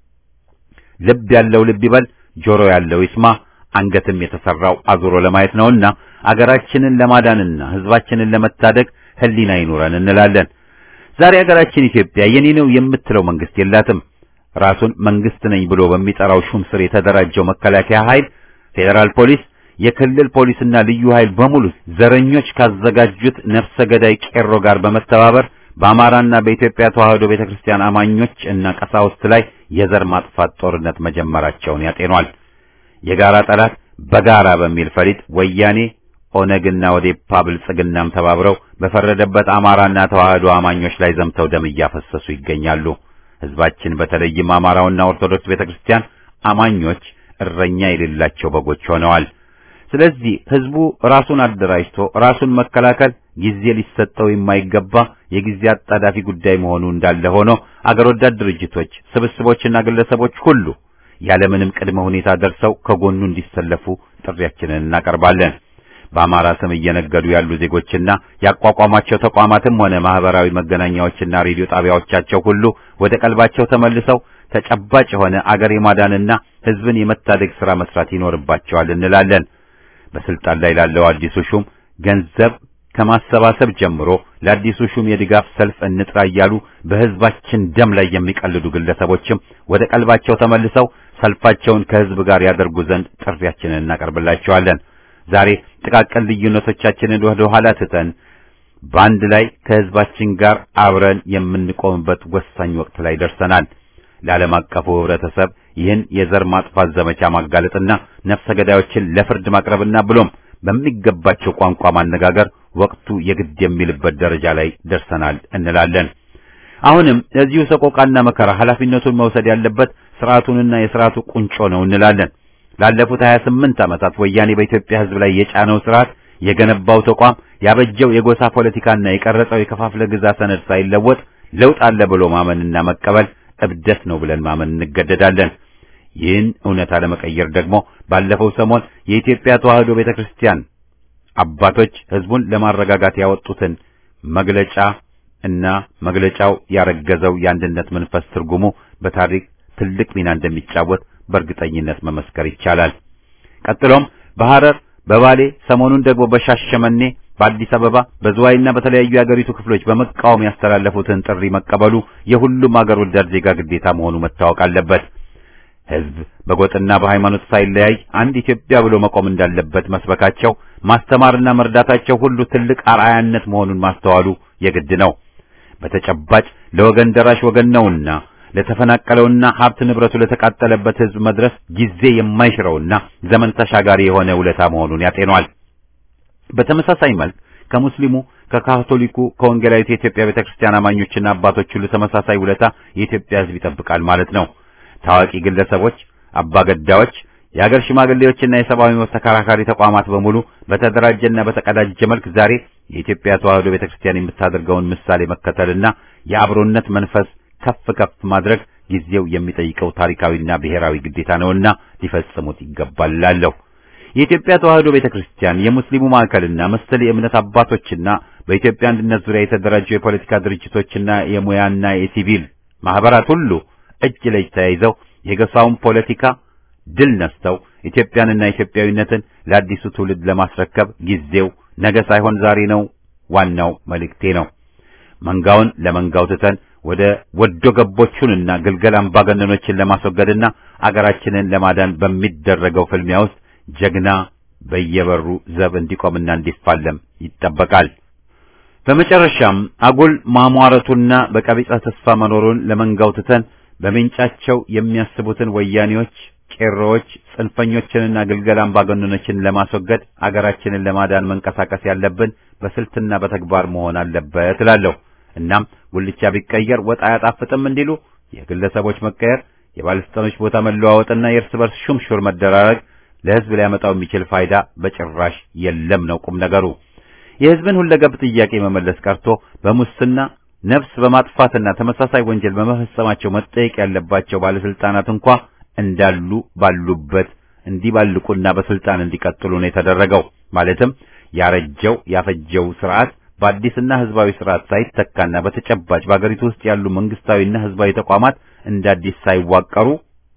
ልብ ያለው ልብ ይበል፣ ጆሮ ያለው ይስማ። አንገትም የተሰራው አዙሮ ለማየት ነውና አገራችንን ለማዳንና ህዝባችንን ለመታደግ ህሊና ይኑረን እንላለን። ዛሬ አገራችን ኢትዮጵያ የኔ ነው የምትለው መንግስት የላትም። ራሱን መንግስት ነኝ ብሎ በሚጠራው ሹም ስር የተደራጀው መከላከያ ኃይል፣ ፌዴራል ፖሊስ፣ የክልል ፖሊስና ልዩ ኃይል በሙሉ ዘረኞች ካዘጋጁት ነፍሰ ገዳይ ቄሮ ጋር በመተባበር በአማራና በኢትዮጵያ ተዋህዶ ቤተክርስቲያን አማኞች እና ቀሳውስት ላይ የዘር ማጥፋት ጦርነት መጀመራቸውን ያጤኗል። የጋራ ጠላት በጋራ በሚል ፈሊጥ ወያኔ ኦነግና ወዴፓ ብልጽግናም ተባብረው በፈረደበት አማራና ተዋህዶ አማኞች ላይ ዘምተው ደም እያፈሰሱ ይገኛሉ። ህዝባችን በተለይም አማራውና ኦርቶዶክስ ቤተክርስቲያን አማኞች እረኛ የሌላቸው በጎች ሆነዋል። ስለዚህ ህዝቡ ራሱን አደራጅቶ ራሱን መከላከል ጊዜ ሊሰጠው የማይገባ የጊዜ አጣዳፊ ጉዳይ መሆኑ እንዳለ ሆኖ አገር ወዳድ ድርጅቶች፣ ስብስቦችና ግለሰቦች ሁሉ ያለምንም ቅድመ ሁኔታ ደርሰው ከጎኑ እንዲሰለፉ ጥሪያችንን እናቀርባለን። በአማራ ስም እየነገዱ ያሉ ዜጎችና ያቋቋሟቸው ተቋማትም ሆነ ማህበራዊ መገናኛዎችና ሬዲዮ ጣቢያዎቻቸው ሁሉ ወደ ቀልባቸው ተመልሰው ተጨባጭ የሆነ አገር የማዳንና ህዝብን የመታደግ ሥራ መስራት ይኖርባቸዋል እንላለን። በስልጣን ላይ ላለው አዲሱ ሹም ገንዘብ ከማሰባሰብ ጀምሮ ለአዲሱ ሹም የድጋፍ ሰልፍ እንጥራ እያሉ በህዝባችን ደም ላይ የሚቀልዱ ግለሰቦችም ወደ ቀልባቸው ተመልሰው ሰልፋቸውን ከህዝብ ጋር ያደርጉ ዘንድ ጥሪያችንን እናቀርብላቸዋለን። ዛሬ ጥቃቅን ልዩነቶቻችንን ወደ ኋላ ትተን በአንድ ላይ ከህዝባችን ጋር አብረን የምንቆምበት ወሳኝ ወቅት ላይ ደርሰናል። ለዓለም አቀፉ ህብረተሰብ ይህን የዘር ማጥፋት ዘመቻ ማጋለጥና ነፍሰ ገዳዮችን ለፍርድ ማቅረብና ብሎም በሚገባቸው ቋንቋ ማነጋገር ወቅቱ የግድ የሚልበት ደረጃ ላይ ደርሰናል እንላለን። አሁንም ለዚሁ ሰቆቃና መከራ ኃላፊነቱን መውሰድ ያለበት ስርዓቱንና የስርዓቱ ቁንጮ ነው እንላለን። ላለፉት 28 ዓመታት ወያኔ በኢትዮጵያ ሕዝብ ላይ የጫነው ስርዓት የገነባው ተቋም ያበጀው የጎሳ ፖለቲካና የቀረጸው የከፋፍለ ግዛ ሰነድ ሳይለወጥ ለውጥ አለ ብሎ ማመንና መቀበል እብደት ነው ብለን ማመን እንገደዳለን። ይህን እውነታ ለመቀየር ደግሞ ባለፈው ሰሞን የኢትዮጵያ ተዋሕዶ ቤተክርስቲያን አባቶች ሕዝቡን ለማረጋጋት ያወጡትን መግለጫ እና መግለጫው ያረገዘው የአንድነት መንፈስ ትርጉሙ በታሪክ ትልቅ ሚና እንደሚጫወት በእርግጠኝነት መመስከር ይቻላል። ቀጥሎም በሐረር፣ በባሌ ሰሞኑን ደግሞ በሻሸመኔ፣ በአዲስ አበባ፣ በዝዋይና በተለያዩ የአገሪቱ ክፍሎች በመቃወም ያስተላለፉትን ጥሪ መቀበሉ የሁሉም አገር ወዳድ ዜጋ ግዴታ መሆኑ መታወቅ አለበት። ሕዝብ በጎጥና በሃይማኖት ሳይለያይ አንድ ኢትዮጵያ ብሎ መቆም እንዳለበት መስበካቸው፣ ማስተማርና መርዳታቸው ሁሉ ትልቅ አርአያነት መሆኑን ማስተዋሉ የግድ ነው። በተጨባጭ ለወገን ደራሽ ወገን ነውና ለተፈናቀለውና ሀብት ንብረቱ ለተቃጠለበት ሕዝብ መድረስ ጊዜ የማይሽረውና ዘመን ተሻጋሪ የሆነ ውለታ መሆኑን ያጤኗል። በተመሳሳይ መልክ ከሙስሊሙ፣ ከካቶሊኩ፣ ከወንጌላዊት የኢትዮጵያ ቤተክርስቲያን አማኞችና አባቶች ሁሉ ተመሳሳይ ውለታ የኢትዮጵያ ሕዝብ ይጠብቃል ማለት ነው። ታዋቂ ግለሰቦች፣ አባገዳዎች፣ የሀገር ሽማግሌዎችና የሰብአዊ መብት ተከራካሪ ተቋማት በሙሉ በተደራጀና በተቀዳጀ መልክ ዛሬ የኢትዮጵያ ተዋሕዶ ቤተክርስቲያን የምታደርገውን ምሳሌ መከተልና የአብሮነት መንፈስ ከፍ ከፍ ማድረግ ጊዜው የሚጠይቀው ታሪካዊና ብሔራዊ ግዴታ ነውና ሊፈጽሙት ይገባል እላለሁ። የኢትዮጵያ ተዋሕዶ ቤተክርስቲያን የሙስሊሙ ማዕከልና መሰል የእምነት አባቶችና በኢትዮጵያ አንድነት ዙሪያ የተደራጁ የፖለቲካ ድርጅቶችና የሙያና የሲቪል ማህበራት ሁሉ እጅ ለእጅ ተያይዘው የገሳውን ፖለቲካ ድል ነስተው ኢትዮጵያንና ኢትዮጵያዊነትን ለአዲሱ ትውልድ ለማስረከብ ጊዜው ነገ ሳይሆን ዛሬ ነው። ዋናው መልእክቴ ነው። መንጋውን ለመንጋው ትተን ወደ ወዶ ገቦቹንና ግልገል አምባገነኖችን ለማስወገድና አገራችንን ለማዳን በሚደረገው ፍልሚያ ውስጥ ጀግና በየበሩ ዘብ እንዲቆምና እንዲፋለም ይጠበቃል። በመጨረሻም አጉል ማሟረቱና በቀቢጸ ተስፋ መኖሩን ለመንጋው ትተን በምንጫቸው የሚያስቡትን ወያኔዎች፣ ቄሮዎች፣ ጽንፈኞችንና ግልገል አምባገነኖችን ለማስወገድ አገራችንን ለማዳን መንቀሳቀስ ያለብን በስልትና በተግባር መሆን አለበት እላለሁ። እናም ጉልቻ ቢቀየር ወጥ አያጣፍጥም እንዲሉ የግለሰቦች መቀየር፣ የባለስልጣኖች ቦታ መለዋወጥና የእርስ በርስ ሹምሹር መደራረግ ለሕዝብ ሊያመጣው የሚችል ፋይዳ በጭራሽ የለም ነው ቁም ነገሩ። የሕዝብን ሁለገብ ጥያቄ መመለስ ቀርቶ በሙስና ነፍስ በማጥፋትና ተመሳሳይ ወንጀል በመፈጸማቸው መጠየቅ ያለባቸው ባለስልጣናት እንኳ እንዳሉ ባሉበት እንዲባልቁና በስልጣን እንዲቀጥሉ ነው የተደረገው። ማለትም ያረጀው ያፈጀው ስርዓት በአዲስና ህዝባዊ ስርዓት ሳይተካና በተጨባጭ በአገሪቱ ውስጥ ያሉ መንግስታዊና ህዝባዊ ተቋማት እንደ አዲስ ሳይዋቀሩ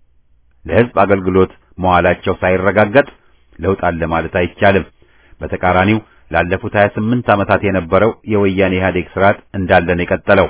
ለህዝብ አገልግሎት መዋላቸው ሳይረጋገጥ ለውጥ አለ ማለት አይቻልም። በተቃራኒው ላለፉት 28 ዓመታት የነበረው የወያኔ ኢህአዴግ ስርዓት እንዳለ ነው የቀጠለው።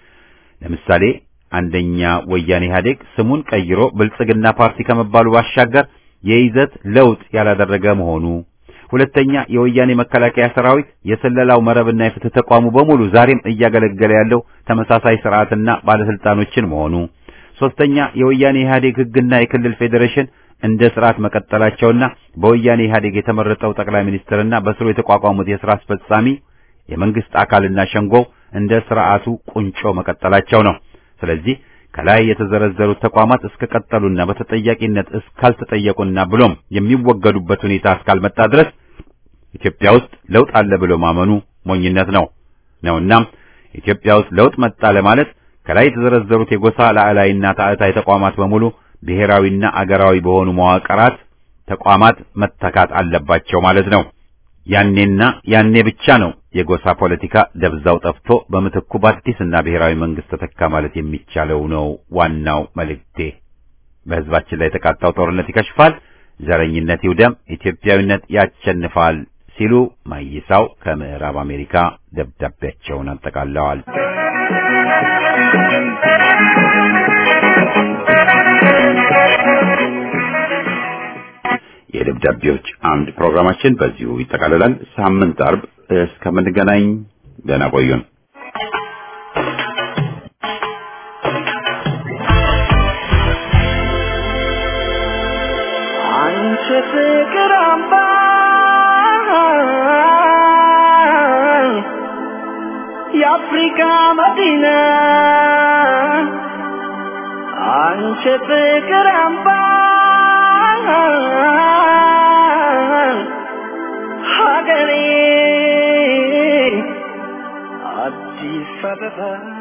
ለምሳሌ አንደኛ ወያኔ ኢህአዴግ ስሙን ቀይሮ ብልጽግና ፓርቲ ከመባሉ ባሻገር የይዘት ለውጥ ያላደረገ መሆኑ፣ ሁለተኛ የወያኔ መከላከያ ሰራዊት የስለላው መረብና የፍትህ ተቋሙ በሙሉ ዛሬም እያገለገለ ያለው ተመሳሳይ ስርዓትና ባለስልጣኖችን መሆኑ፣ ሶስተኛ የወያኔ ኢህአዴግ ህግና የክልል ፌዴሬሽን እንደ ስርዓት መቀጠላቸውና በወያኔ ኢህአዴግ የተመረጠው ጠቅላይ ሚኒስትርና በስሩ የተቋቋሙት የሥራ አስፈጻሚ የመንግስት አካልና ሸንጎው እንደ ስርዓቱ ቁንጮ መቀጠላቸው ነው። ስለዚህ ከላይ የተዘረዘሩት ተቋማት እስከ ቀጠሉና በተጠያቂነት እስካልተጠየቁና ብሎም የሚወገዱበት ሁኔታ እስካልመጣ ድረስ ኢትዮጵያ ውስጥ ለውጥ አለ ብሎ ማመኑ ሞኝነት ነው ነውናም ኢትዮጵያ ውስጥ ለውጥ መጣ ለማለት ከላይ የተዘረዘሩት የጎሳ ላዕላይና ታዕታይ ተቋማት በሙሉ ብሔራዊና አገራዊ በሆኑ መዋቅራት ተቋማት መተካት አለባቸው ማለት ነው። ያኔና ያኔ ብቻ ነው የጎሳ ፖለቲካ ደብዛው ጠፍቶ በምትኩ በአዲስና ብሔራዊ መንግስት ተተካ ማለት የሚቻለው ነው ዋናው መልእክቴ። በህዝባችን ላይ የተቃጣው ጦርነት ይከሽፋል፣ ዘረኝነት ይውደም፣ ኢትዮጵያዊነት ያሸንፋል ሲሉ ማይሳው ከምዕራብ አሜሪካ ደብዳቤያቸውን አጠቃለዋል። የደብዳቤዎች አምድ ፕሮግራማችን በዚሁ ይጠቃልላል። ሳምንት አርብ እስከምንገናኝ ደህና ቆዩን። የአፍሪካ መዲና አንቺ ፍቅር አምባ ሀገሬ አዲስ አበባ